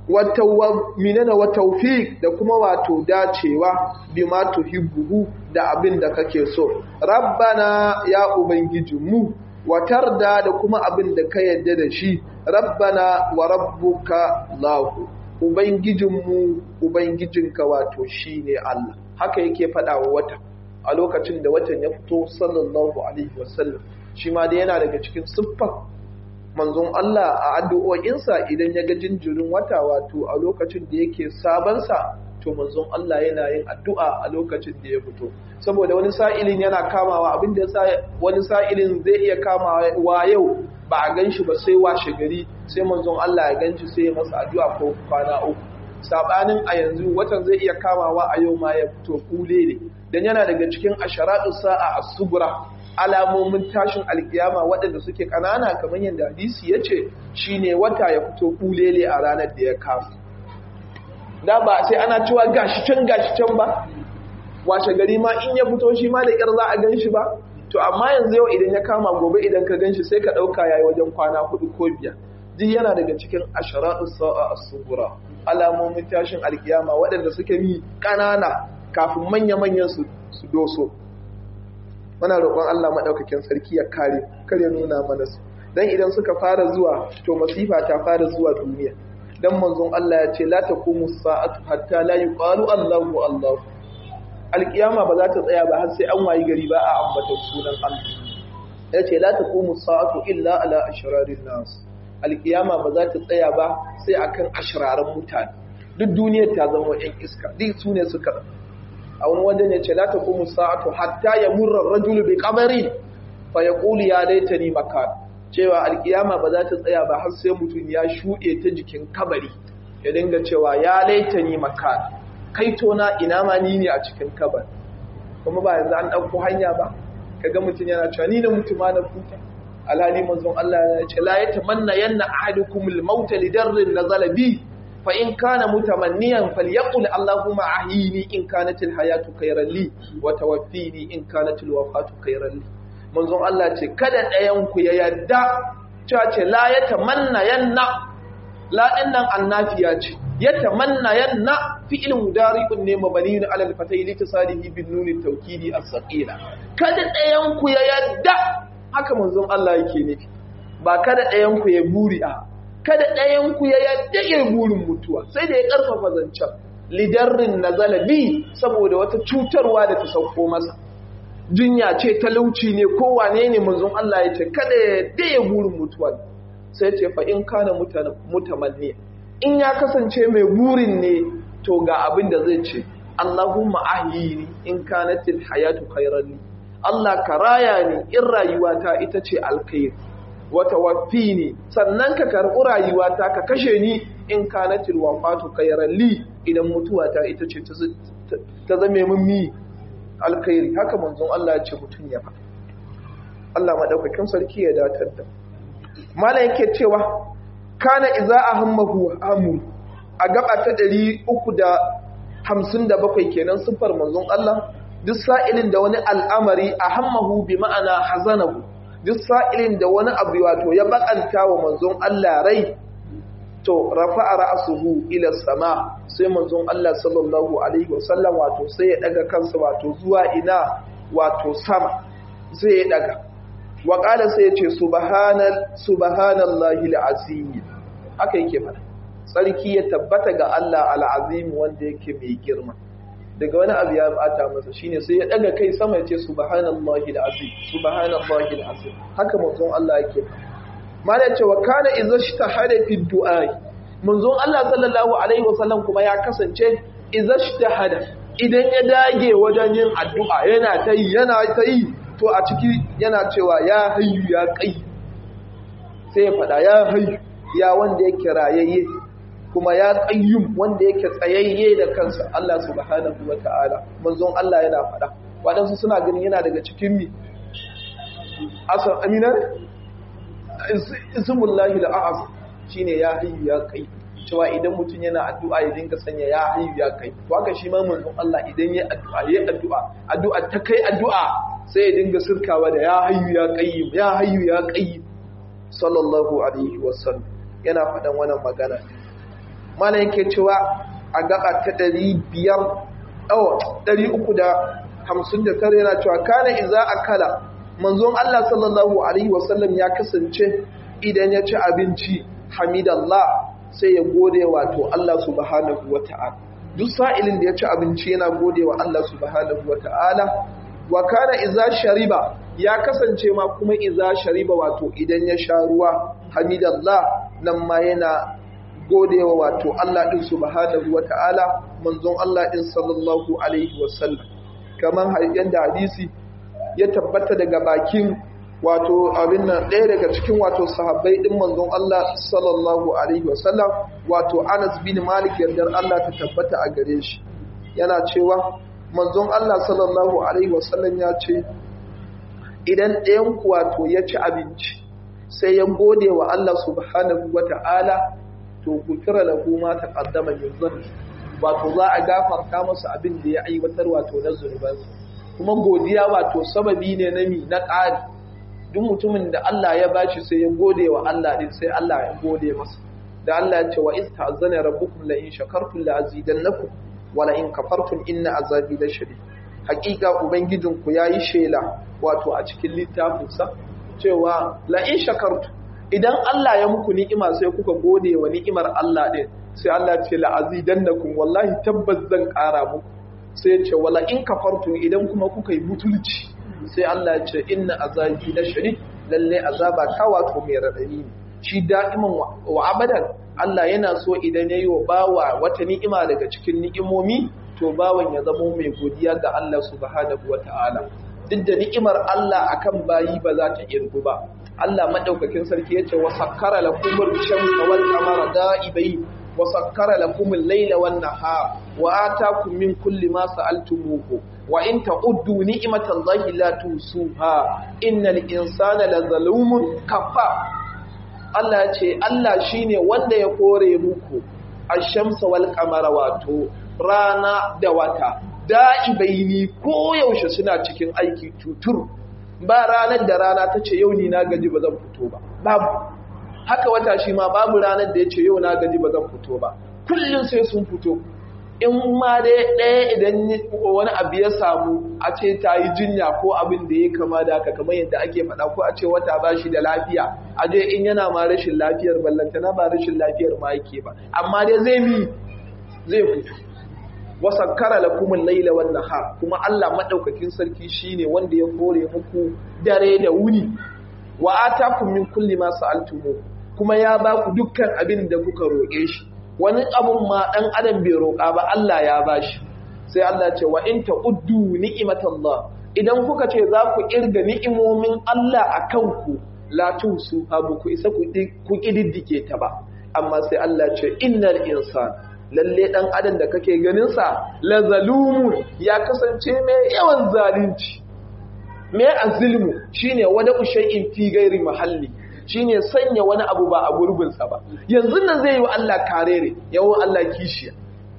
minana wa tawfiq da kuma wato dacewa bima tuhibbu da abin da kake so rabbana ya ubangijinmu watarda da kuma abin da ka yadda da shi rabbana wa rabbuka lahu ubangijinmu ubangijinka wato shine Allah haka yake faɗa wa wata a lokacin da watan ya fito sallallahu alaihi wasallam shi ma dai yana daga cikin siffar manzon Allah a addu'o'insa idan ya ga jinjirin wata wato a lokacin da yake sabansa to manzon Allah yana yin addu'a a lokacin da ya fito saboda wani sa'ilin yana kamawa abin da wani sa'ilin zai iya kamawa yau ba a gan shi ba sai washe gari sai manzon Allah ya gan shi sai ya masa addu'a ko kwana uku sabanin a yanzu watan zai iya kamawa a yau ma ya fito kule ne dan yana daga cikin asharatu sa'a as-sugura alamomin tashin alkiyama waɗanda suke ƙanana kamar yadda hadisi ya ce shi ne wata ya fito ƙulele a ranar da ya kafa da ba sai ana cewa gashi can gashi can ba washe gari ma in ya fito shi ma da ƙyar za a gan shi ba to amma yanzu yau idan ya kama gobe idan ka gan shi sai ka ɗauka yayi wajen kwana hudu ko biyar duk yana daga cikin asharatu sa'a as-sugura alamomin tashin alkiyama waɗanda suke yi ƙanana kafin manya-manyan su doso muna roƙon Allah maɗaukakin sarki ya kare kare nuna mana su dan idan suka fara zuwa to masifa ta fara zuwa duniya dan manzon Allah ya ce la taqumu sa'atu hatta la yuqalu Allahu Allah alkiyama ba za ta tsaya ba har sai an wayi gari ba a ambata sunan Allah ya ce la taqumu sa'atu illa ala ashrarin nas alkiyama ba za ta tsaya ba sai akan ashraran mutane duk duniyar ta zama yan iska duk su ne suka a wani wajen ya ce la taqumu sa'atu hatta yamurra ar-rajulu bi qabri fa yaqulu ya laitani makan cewa alkiyama ba za ta tsaya ba har sai mutum ya shuɗe ta jikin kabari ya dinga cewa ya laitani makan kai tona ina ma ni ne a cikin kabari kuma ba yanzu an ɗauko hanya ba kaga mutum yana cewa ni da mutuma na kuta alhali manzon Allah ya ce la yatamanna yanna ahadukum al-maut li darrin nazala bi fa in kana mutamanniyan falyaqul allahumma ahyini in kanat al-hayatu khayran li wa tawaffini in kanat al-wafatu khayran li manzon Allah ce kada ɗayan ku ya yadda cewa ce la yatamanna yanna la dinnan annafiya ce yatamanna yanna fi'il mudari'un ne mabniun ala al-fatay li tasalihi bin nun at-tawkidi as-saqila kada ɗayan ku ya yadda haka manzon Allah yake nufi ba kada ɗayan ku ya buri a kada ɗayan ku ya yadda ya burin mutuwa sai da ya karfafa zancen lidarrin nazala bi saboda wata cutarwa da ta sauko masa jinya ce talauci ne ko wane ne manzon Allah ya ce kada ya yadda ya burin mutuwa sai ce fa in kana mutamanni in ya kasance mai burin ne to ga abin da zai ce Allahumma ahyini in kanatil hayatu khayran li Allah ka raya ni in rayuwata ita ce alkhair wata wafi ne sannan ka karɓi rayuwata ka kashe ni in kanatil wafatu khayran li idan mutuwata ita ce ta zame min mi alkhairi haka manzon Allah ya ce mutun ya faɗa Allah madaukakin sarki ya datar da malam yake cewa kana iza ahammahu hamu a gaba ta 357 kenan sifar manzon Allah duk sa'ilin da wani al'amari a hammahu bi ma'ana hazanahu duk sa'ilin da wani abu wato ya bakanta wa manzon Allah rai to rafa'a ra'suhu ila sama sai manzon Allah sallallahu alaihi wasallam wato sai ya daga kansa wato zuwa ina wato sama sai ya daga wa qala sai ya ce subhanal subhanallahi alazim haka yake fara sarki ya tabbata ga Allah alazim wanda yake mai girma daga wani abu ya bata masa shine sai ya daga kai sama ya ce subhanallahi alazim subhanallahi alazim haka manzon Allah yake mala ce wa kana idza ishtahada fi du'a manzon Allah sallallahu alaihi wasallam kuma ya kasance idza ishtahada idan ya dage wajen yin addu'a yana ta yi yana ta yi to a ciki yana cewa ya hayyu ya kai sai ya fada ya hayyu ya wanda yake rayayye kuma ya qayyum wanda yake tsayayye da kansa Allah subhanahu wataala manzon Allah yana fada wadansu suna ganin yana daga cikin mi asar amina ismullahi al-a'zam shine ya hayyu ya kai cewa idan mutum yana addu'a ya dinga sanya ya hayyu ya kai to haka shi ma manzon Allah idan ya addu'a ya addu'a addu'a ta kai addu'a sai ya dinga sirkawa da ya hayyu ya qayyim ya hayyu ya qayyim sallallahu alaihi wasallam yana faɗan wannan magana mana yake cewa a gaba ta 500 oh 359 yana cewa kana iza akala manzon Allah sallallahu alaihi wasallam ya kasance idan ya ci abinci hamidallah sai ya gode wato Allah subhanahu wata'ala duk sa'ilin da ya ci abinci yana gode wa Allah subhanahu wata'ala wa kana iza shariba ya kasance ma kuma iza shariba wato idan ya sha ruwa hamidallah nan ma yana godewa wato Allah din subhanahu wata'ala manzon Allah din sallallahu alaihi wasallam kaman yanda hadisi ya tabbata daga bakin wato abin nan ɗaya daga cikin wato sahabbai ɗin manzon Allah sallallahu alaihi wasallam wato Anas bin Malik yardar Allah ta tabbata a gare shi yana cewa manzon Allah sallallahu alaihi wasallam ya ce idan ɗayan ku wato ya ci abinci sai ya gode wa Allah subhanahu wata'ala to gufira lahu ma taqaddama min dhanbi wato za a gafarta masa abin da ya aiwatar wato na zunubansa kuma godiya wato sababi ne na mi na ƙari duk mutumin da Allah ya bashi sai ya gode wa Allah din sai Allah ya gode masa da Allah ya ce wa ista'zana rabbukum la in shakartum la azidannakum wa la in kafartum inna azabi la shadid hakika ubangijinku yayi shela wato a cikin littafin sa cewa la in shakartum idan Allah ya muku ni'ima sai kuka gode wa ni'imar Allah din sai Allah ce la azidannakum wallahi tabbas zan ƙara muku sai ce wala in kafartu idan kuma kuka yi butulci sai Allah ya ce inna azabi la shadid lalle azaba ta wato mai radadi ne shi da'iman wa abadan Allah yana so idan yayi wa bawa wata ni'ima daga cikin ni'imomi to bawan ya zama mai godiya ga Allah subhanahu wata'ala duk da ni'imar Allah akan bayi ba za ta irgu ba Allah madaukakin sarki yace wa sakkara lakumul shamsa wal qamara da'ibai wa sakkara lakumul layla wan nahar wa ataakum min kulli ma sa'altumuhu wa in ta'uddu ni'matallahi la tusuha innal insana lazalumun kafar Allah ya ce Allah shine wanda ya kore muku ash-shamsa wal qamara wato rana da wata da'ibaini ko yaushe suna cikin aiki tutur ba ranar da rana ta ce yau ni na gaji ba zan fito ba babu haka wata shi ma babu ranar da ya ce yau na gaji ba zan fito ba kullum sai sun fito in ma dai ɗaya idan wani abu ya samu a ce ta yi jinya ko abin da ya kama da haka kamar yadda ake faɗa ko a ce wata ba shi da lafiya a je in yana ma rashin lafiyar ballantana ba rashin lafiyar ma yake ba amma dai zai mi zai fito wasakkara lakumul laila wan nahar kuma Allah madaukakin sarki shine wanda ya kore muku dare da wuni wa atakum min kulli ma sa'altumu kuma ya ba ku dukkan abin da kuka roƙe shi wani abun ma dan adam bai roƙa ba Allah ya bashi sai Allah ce wa in ta'uddu ni'matallah idan kuka ce za ku irga ni'imomin Allah akan ku la tusu abu ku isa ku kididdike ta ba amma sai Allah ce innal insana lalle dan adam da kake ganinsa la zalumun ya kasance mai yawan zalunci mai azilmu shine wada shay'in fi gairi mahalli shine sanya wani abu ba a gurbinsa ba yanzu nan zai yi wa Allah karere yawan Allah kishiya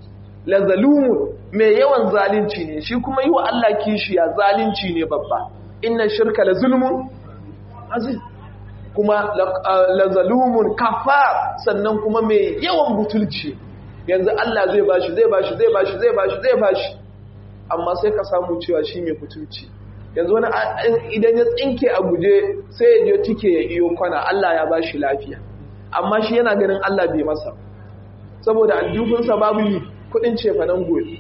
la zalumun mai yawan zalunci ne shi kuma yi wa Allah kishiya zalunci ne babba inna shirka la zulmun azim kuma la zalumun kafar sannan kuma mai yawan butulci yanzu Allah zai bashi zai bashi zai bashi zai bashi zai bashi amma sai ka samu cewa shi mai kuturci yanzu wani idan ya tsinke a guje sai ya je tike ya iyo kwana Allah ya bashi lafiya amma shi yana ganin Allah bai masa saboda aljufinsa babu yi kudin cefanen gobe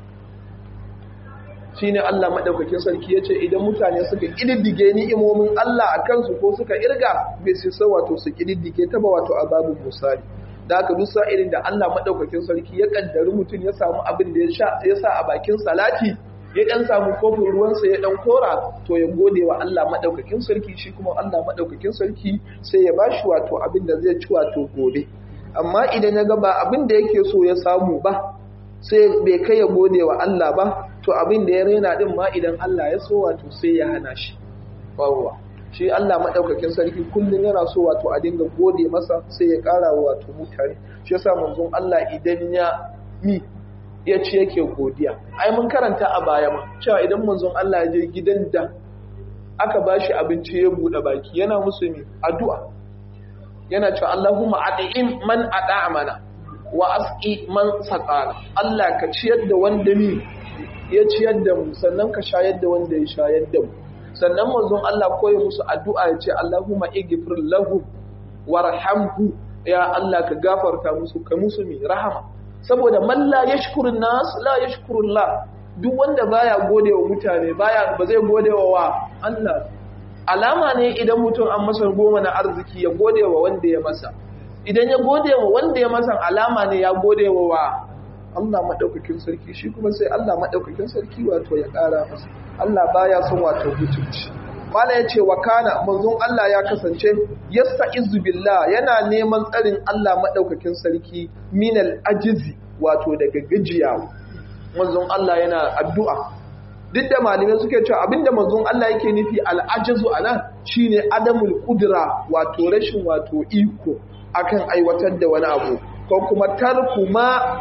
shi ne Allah maɗaukakin sarki ya ce idan mutane suka ƙididdige ni'imomin Allah a kansu ko suka irga bai sai wato su ƙididdige ta ba wato a babu musali da aka dusa irin da Allah maɗaukakin sarki ya ƙaddari mutum ya samu abin da ya sa a bakin salati ya ɗan samu kofin ruwansa ya ɗan kora to ya gode wa Allah maɗaukakin sarki shi kuma Allah maɗaukakin sarki sai ya ba shi wato abin da zai ci wato gobe amma idan ya ga ba abin da yake so ya samu ba sai bai kai ya gode wa Allah ba to abin da ya raina din ma idan Allah ya so wato sai ya hana shi bawwa shi Allah madaukakin sarki kullun yana so wato a dinga gode masa sai ya ƙara wato mutane shi yasa manzon Allah idan ya mi ya ce yake godiya ai mun karanta a baya ma cewa idan manzon Allah ya je gidan da aka bashi abinci ya bude baki yana musu mi addu'a yana cewa Allahumma at'im man at'amana wa asqi man saqana Allah ka ciyar da wanda mi ya ciyar da mu sannan ka shayar da wanda ya shayar da mu sannan manzon Allah koyi musu addu'a ya ce Allahumma ighfir lahu warhamhu ya Allah ka gafarta musu ka musu mi rahama saboda man la yashkurun nas la yashkurullah duk wanda baya godewa mutane baya ba zai godewa wa Allah alama ne idan mutum an masa goma na arziki ya godewa wanda ya masa idan ya godewa wanda ya masa alama ne ya godewa wa Allah maɗaukakin sarki shi kuma sai Allah maɗaukakin sarki wato ya ƙara masa Allah baya son wato hutunci mala yace wa kana manzon Allah ya kasance yasta'izu billah yana neman tsarin Allah maɗaukakin sarki minal ajizi wato daga gajiya manzon Allah yana addu'a duk da malamai suke cewa abinda manzon Allah yake nufi al'ajizu anan shine adamul qudra wato rashin wato iko akan aiwatar da wani abu ko kuma tarku ma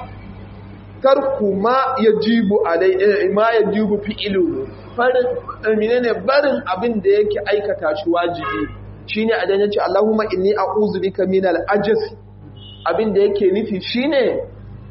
tarku ma yajibu alai ma yajibu fi'lu farin menene barin abin da yake aikata shi wajibi shine a yace Allahumma inni a'udhu bika minal ajz abin da yake nufi shine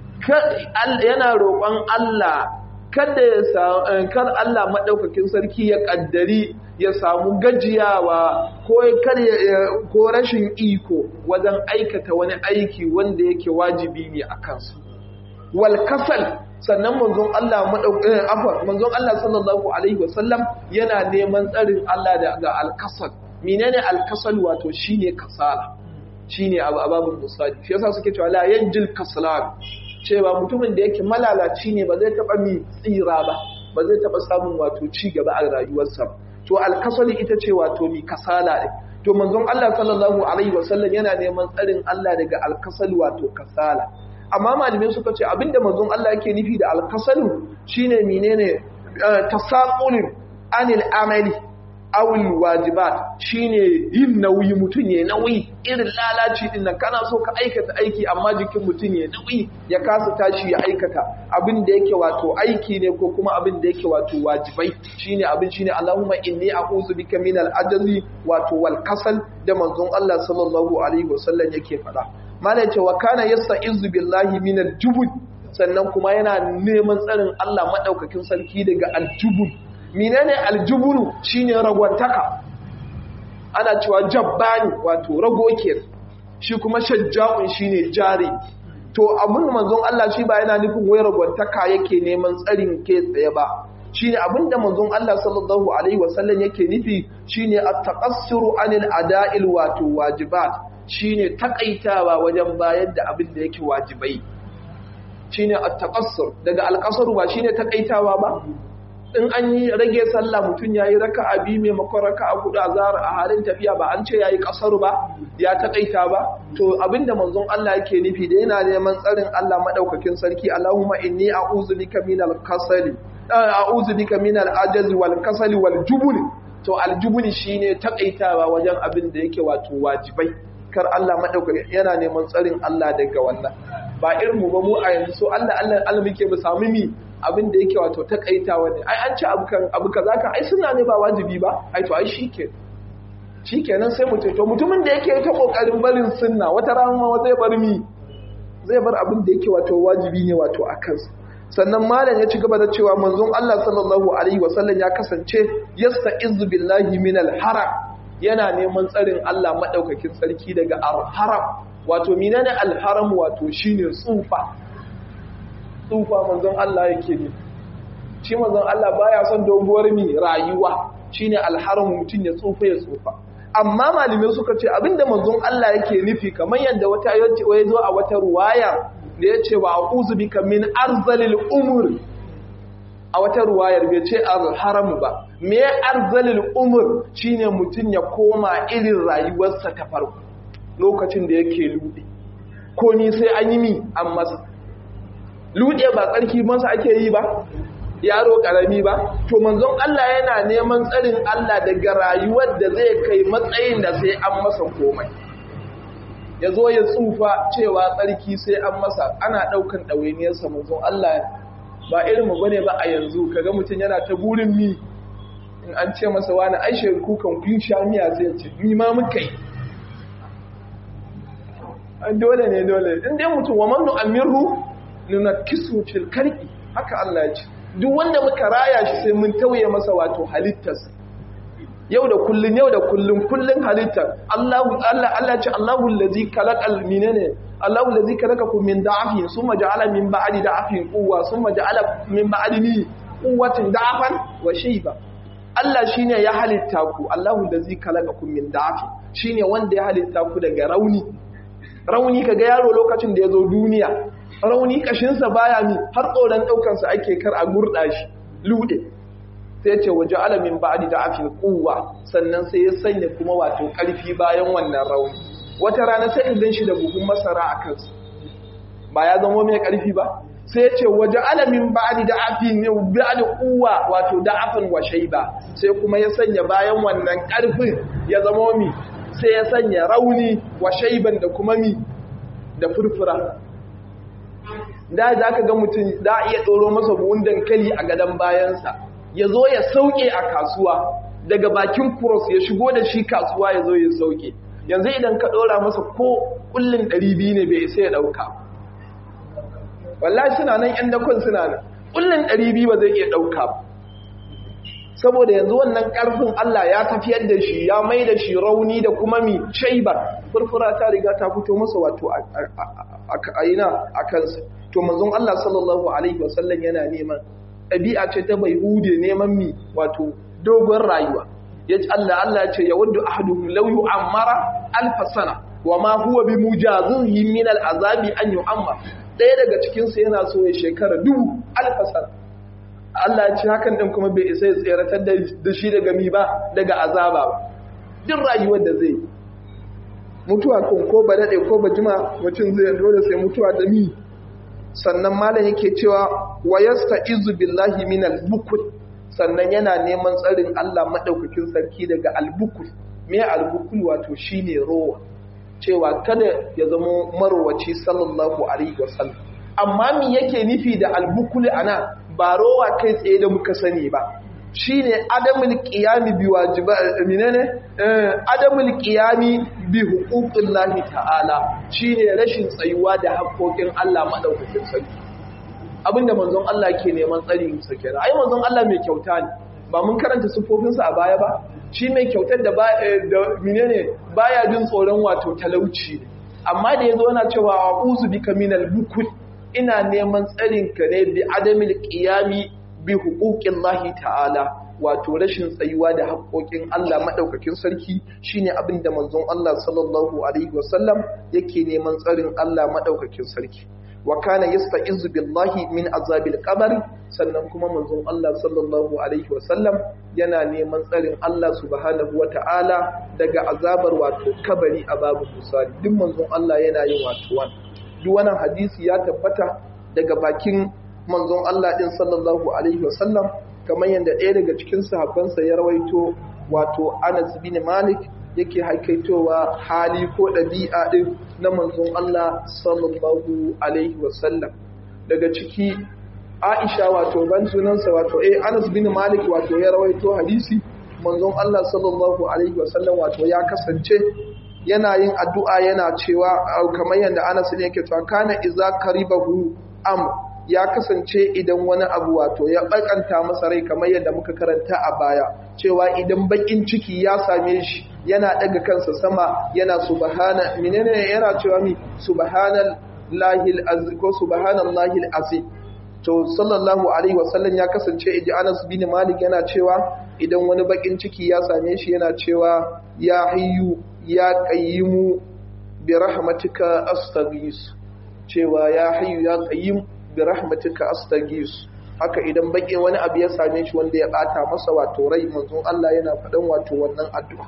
yana roƙon Allah kada ya kar Allah madaukakin sarki ya kaddari ya samu gajiyawa ko kar ko rashin iko wajen aikata wani aiki wanda yake wajibi ne a kansa wal kasal sannan manzon Allah madaukakin afar manzon Allah sallallahu alaihi wasallam yana neman tsarin Allah daga al-kasal menene al-kasal wato shine kasala shine ababun musali shi yasa suke cewa la yanjil kaslan cewa mutumin da yake malalaci ne ba zai taba mi tsira ba ba zai taɓa samun wato ci gaba a rayuwarsa to alkasali ita ce wato mi kasala ne to manzon Allah sallallahu alaihi wasallam yana neman tsarin Allah daga alkasali wato kasala amma malamai suka ce abinda manzon Allah yake nufi da alkasalu shine menene tasaqulin anil amali awil wajibat shine yin nauyi mutum ya nauyi irin lalaci din nan kana so ka aikata aiki amma jikin mutum ya nauyi ya kasa tashi ya aikata abin da yake wato aiki ne ko kuma abin da yake wato wajibai shine abin shine Allahumma inni a'udhu bika min al-ajzi wato wal kasal da manzon Allah sallallahu alaihi wasallam yake faɗa malai ce wa kana yasta'izu billahi min al-jubud sannan kuma yana neman tsarin Allah madaukakin sarki daga al-jubud menene aljuburu shine ragwantaka ana cewa jabbani wato rago shi kuma shajja'un shine jari to abin manzon Allah shi ba yana nufin wai ragwantaka yake neman tsarin ke tsaye ba shine abin da manzon Allah sallallahu alaihi wasallam yake nufi shine at-taqassuru anil ada'il wato wajibat shine takaitawa wajen bayar da abin da yake wajibai shine at-taqassur daga al ba shine takaitawa ba in an yi rage sallah mutum ya yi raka a biyu maimakon raka a hudu a zara a halin tafiya ba an ce ya yi kasar ba ya taƙaita ba to abinda manzon Allah yake nufi da yana neman tsarin Allah maɗaukakin sarki Allahumma inni a'udhu bika minal kasali a'udhu bika minal ajazi wal kasali wal jubul to al jubul shine taƙaitawa wajen abin da yake wato wajibai kar Allah maɗaukakin yana neman tsarin Allah daga wannan ba irin mu ba mu a yanzu so Allah Allah Allah muke mu samu mi abin da yake wato takaitawa ne ai an ci abu kan abu kaza kan ai suna ne ba wajibi ba ai to ai shike shikenan sai mu to mutumin da yake ta kokarin barin sunna wata rana ma zai bar mi zai bar abin da yake wato wajibi ne wato a kansa sannan malam ya ci gaba da cewa manzon Allah sallallahu alaihi wasallam ya kasance yasta'izu billahi minal haram yana neman tsarin Allah madaukakin sarki daga haram wato menene alharam wato shine tsufa tsufa manzon Allah yake ne shi manzon Allah baya son doguwar mi rayuwa shine alharam mutun ya tsufa ya tsufa amma malume suka ce abinda manzon Allah yake nufi kamar yadda wata yace wai zo a wata ruwaya da yace wa a'udhu bika min arzalil umur a wata ruwayar bai ce alharam ba me arzalil umur shine mutun ya koma irin rayuwarsa ta farko lokacin da yake ludi ko ni sai an yi mi an masa lude ba tsarki masa ake yi ba yaro karami ba to manzon Allah yana neman tsarin Allah daga rayuwar da zai kai matsayin da sai an masa komai ya zo ya tsufa cewa tsarki sai an masa ana ɗaukan ɗawainiyarsa manzon Allah ba irin mu bane ba a yanzu kaga mutum yana ta burin mi in an ce masa wani aishe kukan kun sha miya zai ce ni ma muka yi dole ne dole in dai mutum wa man nu'amiru nunakkisu fil karki haka Allah ya ce duk wanda muka raya shi sai mun tauye masa wato halittarsa yau da kullun yau da kullun kullun halittar Allah Allah Allah ce Allahu allazi khalaqal minene Allahu allazi khalaqakum min da'afin summa ja'ala min ba'di da'afin quwwa summa ja'ala min ba'di quwwatin da'afan wa shayba Allah shine ya halitta ku Allahu allazi khalaqakum min da'afin shine wanda ya halitta ku daga rauni rauni kaga yaro lokacin da ya zo duniya rauni kashinsa baya mi har tsoron ɗaukansa ake kar a gurɗa shi lude sai ce waje alamin ba'adi da afin kuwa sannan sai ya sanya kuma wato ƙarfi bayan wannan rauni wata rana sai in gan shi da buhun masara a kansa ba ya zama mai ƙarfi ba sai ce waje alamin ba'adi da afin ne ba'adi kuwa wato da afin wa shaiba sai kuma ya sanya bayan wannan ƙarfin ya zama mi sai ya sanya rauni wa shaiban da kuma mi da furfura da za ka ga mutum da iya ɗoro masa buhun dankali a gadon bayansa ya zo ya sauke a kasuwa daga bakin kuros ya shigo da shi kasuwa ya zo ya sauke yanzu idan ka ɗora masa ko ƙullin ɗari biyu ne bai sai ya ɗauka wallahi suna nan ‘yan dakon suna nan ƙullin ɗari biyu ba zai iya ɗauka ba saboda yanzu wannan ƙarfin Allah ya tafiyar da shi ya mai da shi rauni da kuma mi shaiba furfura ta riga ta fito masa wato a ina a kansa to manzon Allah sallallahu alaihi wasallam yana neman ɗabi'a ce ta bai hude neman mi wato dogon rayuwa ya ce Allah Allah ce ya wadda ahaduhum law yu'ammara alf sana wa ma huwa bi mujazihi min al'azabi an yu'ammar ɗaya daga cikin su yana so ya shekara dubu alf sana Allah ya ce hakan din kuma bai isa ya tseratar da shi daga mi ba daga azaba ba duk rayuwar da zai mutuwa ko ko ba dade ko ba jima mutum zai dole sai mutuwa da mi sannan malam yake cewa wayasta izu billahi min al-bukul sannan yana neman tsarin Allah madaukakin sarki daga al-bukul me al-bukul wato shine rowa cewa kada ya zama marwaci sallallahu alaihi wasallam amma me yake nufi da al-bukul ana ba rowa kai tsaye da muka sani ba shine adamul qiyami bi wajiba menene adamul qiyami bi huquqillahi ta'ala shine rashin tsayuwa da haƙoƙin Allah madaukakin sarki abinda manzon Allah ke neman tsari sa kenan ai manzon Allah mai kyauta ne ba mun karanta sifofin sa a baya ba shi mai kyautar da ba da menene baya jin tsoron wato talauci amma da yazo yana cewa a'udhu bika minal bukul ina neman tsarin ka ne bi adamul qiyami bi hukukin lahi ta'ala wato rashin tsayuwa da haƙoƙin Allah maɗaukakin sarki shine abin da manzon Allah sallallahu alaihi wasallam yake neman tsarin Allah maɗaukakin sarki wa kana yasta'izu billahi min azabil qabr sannan kuma manzon Allah sallallahu alaihi wasallam yana neman tsarin Allah subhanahu wata'ala daga azabar wato kabari a babu misali duk manzon Allah yana yin wato wannan duk wannan hadisi ya tabbata daga bakin manzon Allah ɗin sallallahu Alaihi wasallam kamar yadda ɗaya daga cikin sahabbansa ya rawaito wato Anas bin Malik yake haikaitowa hali ko ɗabi'a ɗin na manzon Allah sallallahu Alaihi wasallam daga ciki Aisha wato ban sunansa wato eh Anas bin Malik wato ya rawaito hadisi manzon Allah sallallahu Alaihi wasallam wato ya kasance yana yin addu'a yana cewa kamar yadda Anas ne yake cewa kana iza karibahu am ya kasance idan wani abu wato ya bakanta masa rai kamar yadda muka karanta a baya cewa idan bakin ciki ya same shi yana daga kansa sama yana subhana menene yana cewa mi subhanallahi azim ko subhanallahi azim to sallallahu alaihi wasallam ya kasance iji Anas bin Malik yana cewa idan wani bakin ciki ya same shi yana cewa ya hayyu ya qayyimu bi rahmatika astaghis cewa ya hayyu ya qayyim bi rahmatika astaghis haka idan baki wani abu ya same shi wanda ya bata masa wato rai manzon Allah yana faɗan wato wannan addu'a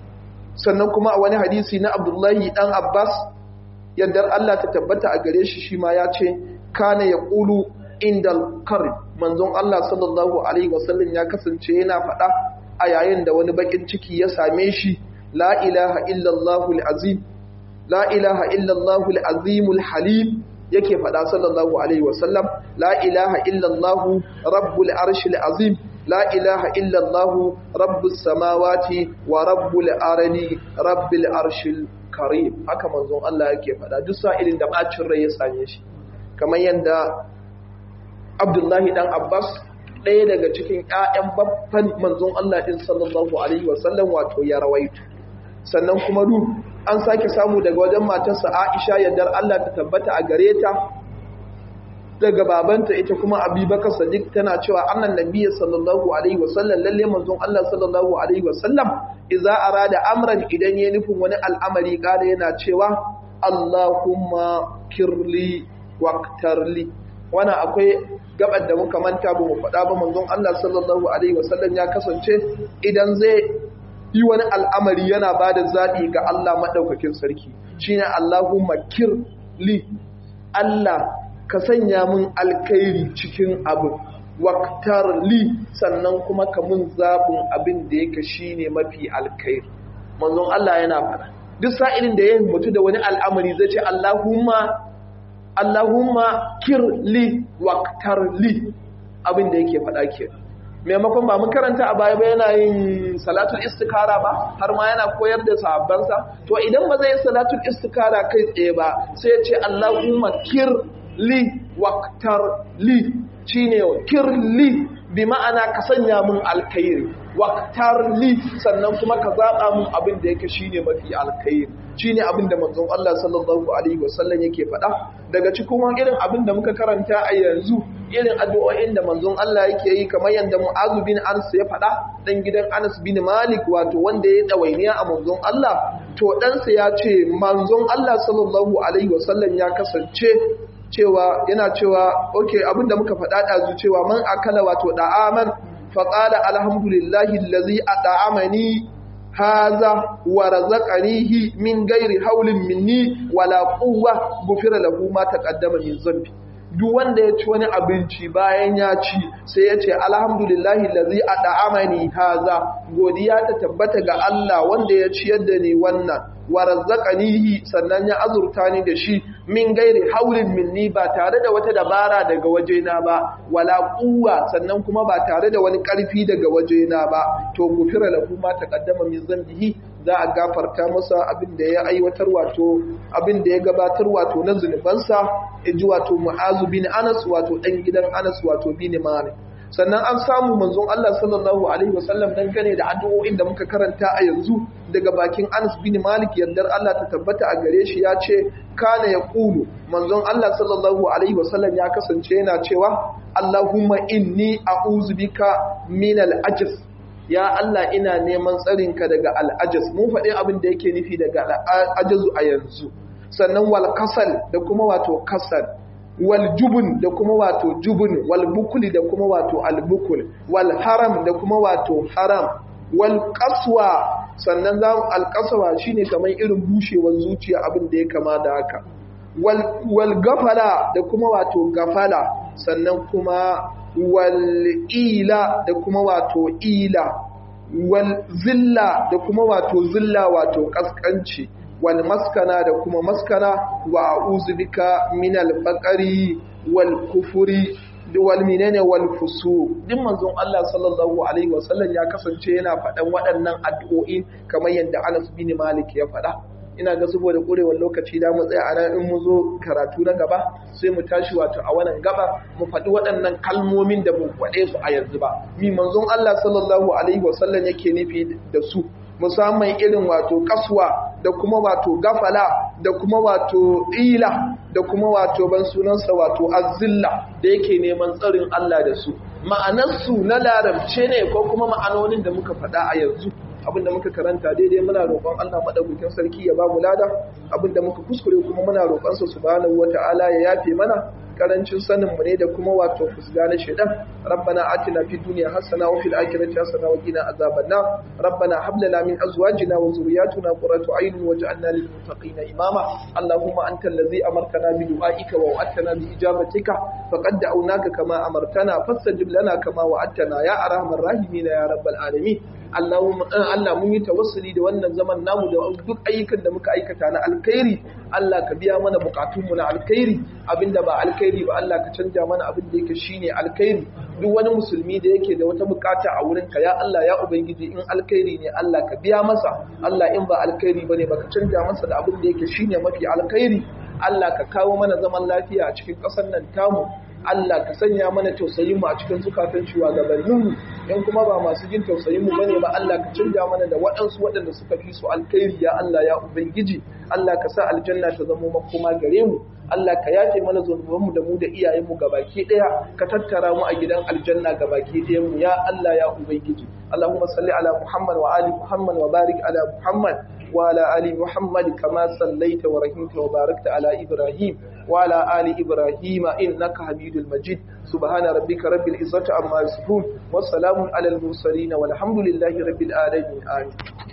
sannan kuma a wani hadisi na Abdullahi dan Abbas yadda Allah ta tabbata a gare shi shi ma ya ce kana yaqulu indal qarib manzon Allah sallallahu alaihi wasallam ya kasance yana faɗa a yayin da wani bakin ciki ya same shi la ilaha illallahul azim la ilaha illallahul azimul halim yake faɗa sallallahu alaihi wasallam la ilaha illallahu rabbul arshil azim la ilaha illallahu rabbus samawati wa rabbul ardi rabbil arshil karim haka manzon Allah yake faɗa duk sa'ilin da bacin rai ya same shi kamar yanda Abdullahi dan Abbas ɗaya daga cikin ƴaƴan babban manzon Allah din sallallahu alaihi wasallam wato ya rawaito sannan kuma du an sake samu daga wajen matarsa Aisha yardar Allah ta tabbata a gare ta daga babanta ita kuma Abubakar Sadiq tana cewa annan nabiyyi sallallahu alaihi wasallam lalle manzon Allah sallallahu alaihi wasallam idza arada amran idan ya nufin wani al'amari kare yana cewa Allahumma kirli waqtarli wannan akwai gabar da muka manta ba mu faɗa ba manzon Allah sallallahu alaihi wasallam ya kasance idan zai yi wani al'amari yana ba da zaɓi ga Allah maɗaukakin sarki shi ne Allahumma kirli Allah ka sanya mun alkairi cikin abin waktar li sannan kuma ka mun zaɓin abin da yake shi ne mafi alkairi manzon Allah yana faɗa duk sa'ilin da ya mutu da wani al'amari zai ce Allahumma Allahumma kirli waktar li abin da yake faɗa kenan maimakon ba mun karanta a baya ba yana yin salatul istikara ba har ma yana koyar da sahabbansa to idan ba zai yi salatul istikara kai tsaye ba sai ya ce Allahumma kirli waqtar li shine kirli bi ma'ana ka sanya mun alkhairi waqtar li sannan kuma ka zaba mun abin da yake shine mafi alkhairi shine abin da manzon Allah sallallahu alaihi wasallam yake faɗa daga cikin irin abin da muka karanta a yanzu irin addu'o'in da manzon Allah yake yi kamar yadda Mu'adh bin Anas ya faɗa dan gidan Anas bin Malik wato wanda ya dawainiya a manzon Allah to ɗansa ya ce manzon Allah sallallahu alaihi wasallam ya kasance cewa yana cewa okay abinda muka faɗa ɗazu cewa man akala wato da'aman faqala alhamdulillahi allazi at'amani haza wa razaqanihi min ghairi haulin minni wala quwwa gufira lahu ma taqaddama min zambi duk wanda ya ci wani abinci bayan ya ci sai ya ce alhamdulillahi lazi a da'amani haza godiya ta tabbata ga Allah wanda ya ciyar da ni wannan wa razzaqanihi sannan ya azurta ni da shi min gairi haulin minni ba tare da wata dabara daga wajena ba wala quwwa sannan kuma ba tare da wani karfi daga wajena ba to gufira lahu ma taqaddama min zambihi za a gafarta masa abin da ya aiwatar wato abin da ya gabatar wato na zunubansa ji wato mu'azu bin anas wato dan gidan anas wato bin malik sannan an samu manzon Allah sallallahu alaihi wasallam dangane da addu'o'in da muka karanta a yanzu daga bakin Anas bin Malik yardar Allah ta tabbata a gare shi ya ce kana ya kulu manzon Allah sallallahu alaihi wasallam ya kasance yana cewa Allahumma inni a'udhu bika min al-ajz ya Allah ina neman tsarinka daga al-ajz mun faɗi abin da yake nufi daga al-ajzu a yanzu sannan wal kasal da kuma wato kasal wal jubun da kuma wato jubun wal bukuli da kuma wato al bukul wal haram da kuma wato haram wal qaswa sannan za al qaswa shine kamar irin bushewar zuciya abin da ya kama da haka wal wal gafala da kuma wato gafala sannan kuma wal ila da kuma wato ila wal zilla da kuma wato zilla wato kaskanci wal maskana da kuma maskana wa a'udhu bika min al faqri wal kufri wal minene wal fusu din manzon Allah sallallahu alaihi wasallam ya kasance yana faɗan waɗannan addu'o'i kamar yadda Anas bin Malik ya faɗa ina ga saboda ƙurewar lokaci da mu tsaya a nan in mu zo karatu na gaba sai mu tashi wato a wannan gaba mu faɗi waɗannan kalmomin da mu faɗe su a yanzu ba mi manzon Allah sallallahu alaihi wasallam yake nufi da su musamman irin wato kaswa da kuma wato gafala da kuma wato ila da kuma wato ban sunansa wato azilla da yake neman tsarin Allah da su ma'anarsu na larabce ne ko kuma ma'anonin da muka faɗa a yanzu abinda muka karanta daidai muna roƙon Allah madaukakin sarki ya ba mu lada abinda muka kuskure kuma muna roƙon sa subhanahu wata'ala ya yafe mana karancin sanin mu ne da kuma wato fusga na shedan rabbana atina fid dunya hasana wa fil akhirati hasana wa qina azaban nar rabbana hab lana min azwajina wa zurriyyatina qurrata a'yun waj'alna lil muttaqina imama allahumma anta allazi amartana bi du'aika wa wa'adtana bi ijabatika faqad da'awnaka kama amartana fastajib lana kama wa'adtana ya arhamar rahimin ya rabbal alamin Allahumma Allah mun yi tawassuli da wannan zaman namu da duk ayyukan da muka aikata na alkhairi Allah ka biya mana bukatunmu na alkhairi abinda ba alkhairi ba Allah ka canja mana abin da yake shine alkhairi duk wani musulmi da yake da wata bukata a wurin ka ya Allah ya ubangiji in alkhairi ne Allah ka biya masa Allah in ba alkhairi bane baka canja masa da abin da yake shine mafi alkhairi Allah ka kawo mana zaman lafiya a cikin ƙasar nan tamu Allah ka sanya mana tausayin mu a cikin zukatan shugabanninmu in kuma ba masu jin tausayin mu bane ba Allah ka canja mana da waɗansu waɗanda suka fi su alkhairi ya Allah ya ubangiji Allah ka sa aljanna ta zama makoma gare mu Allah ka yafe mana zunubanmu da mu da iyayenmu gabaki ɗaya ka tattara mu a gidan aljanna gabaki ɗayan mu ya Allah ya ubangiji Allahumma salli ala Muhammad wa ali Muhammad wa barik ala Muhammad وعلى آل محمد كما صليت ورحمت وباركت على إبراهيم وعلى آل إبراهيم إنك حميد المجيد سبحان ربك رب العزة عما يصفون والسلام على المرسلين والحمد لله رب العالمين آمين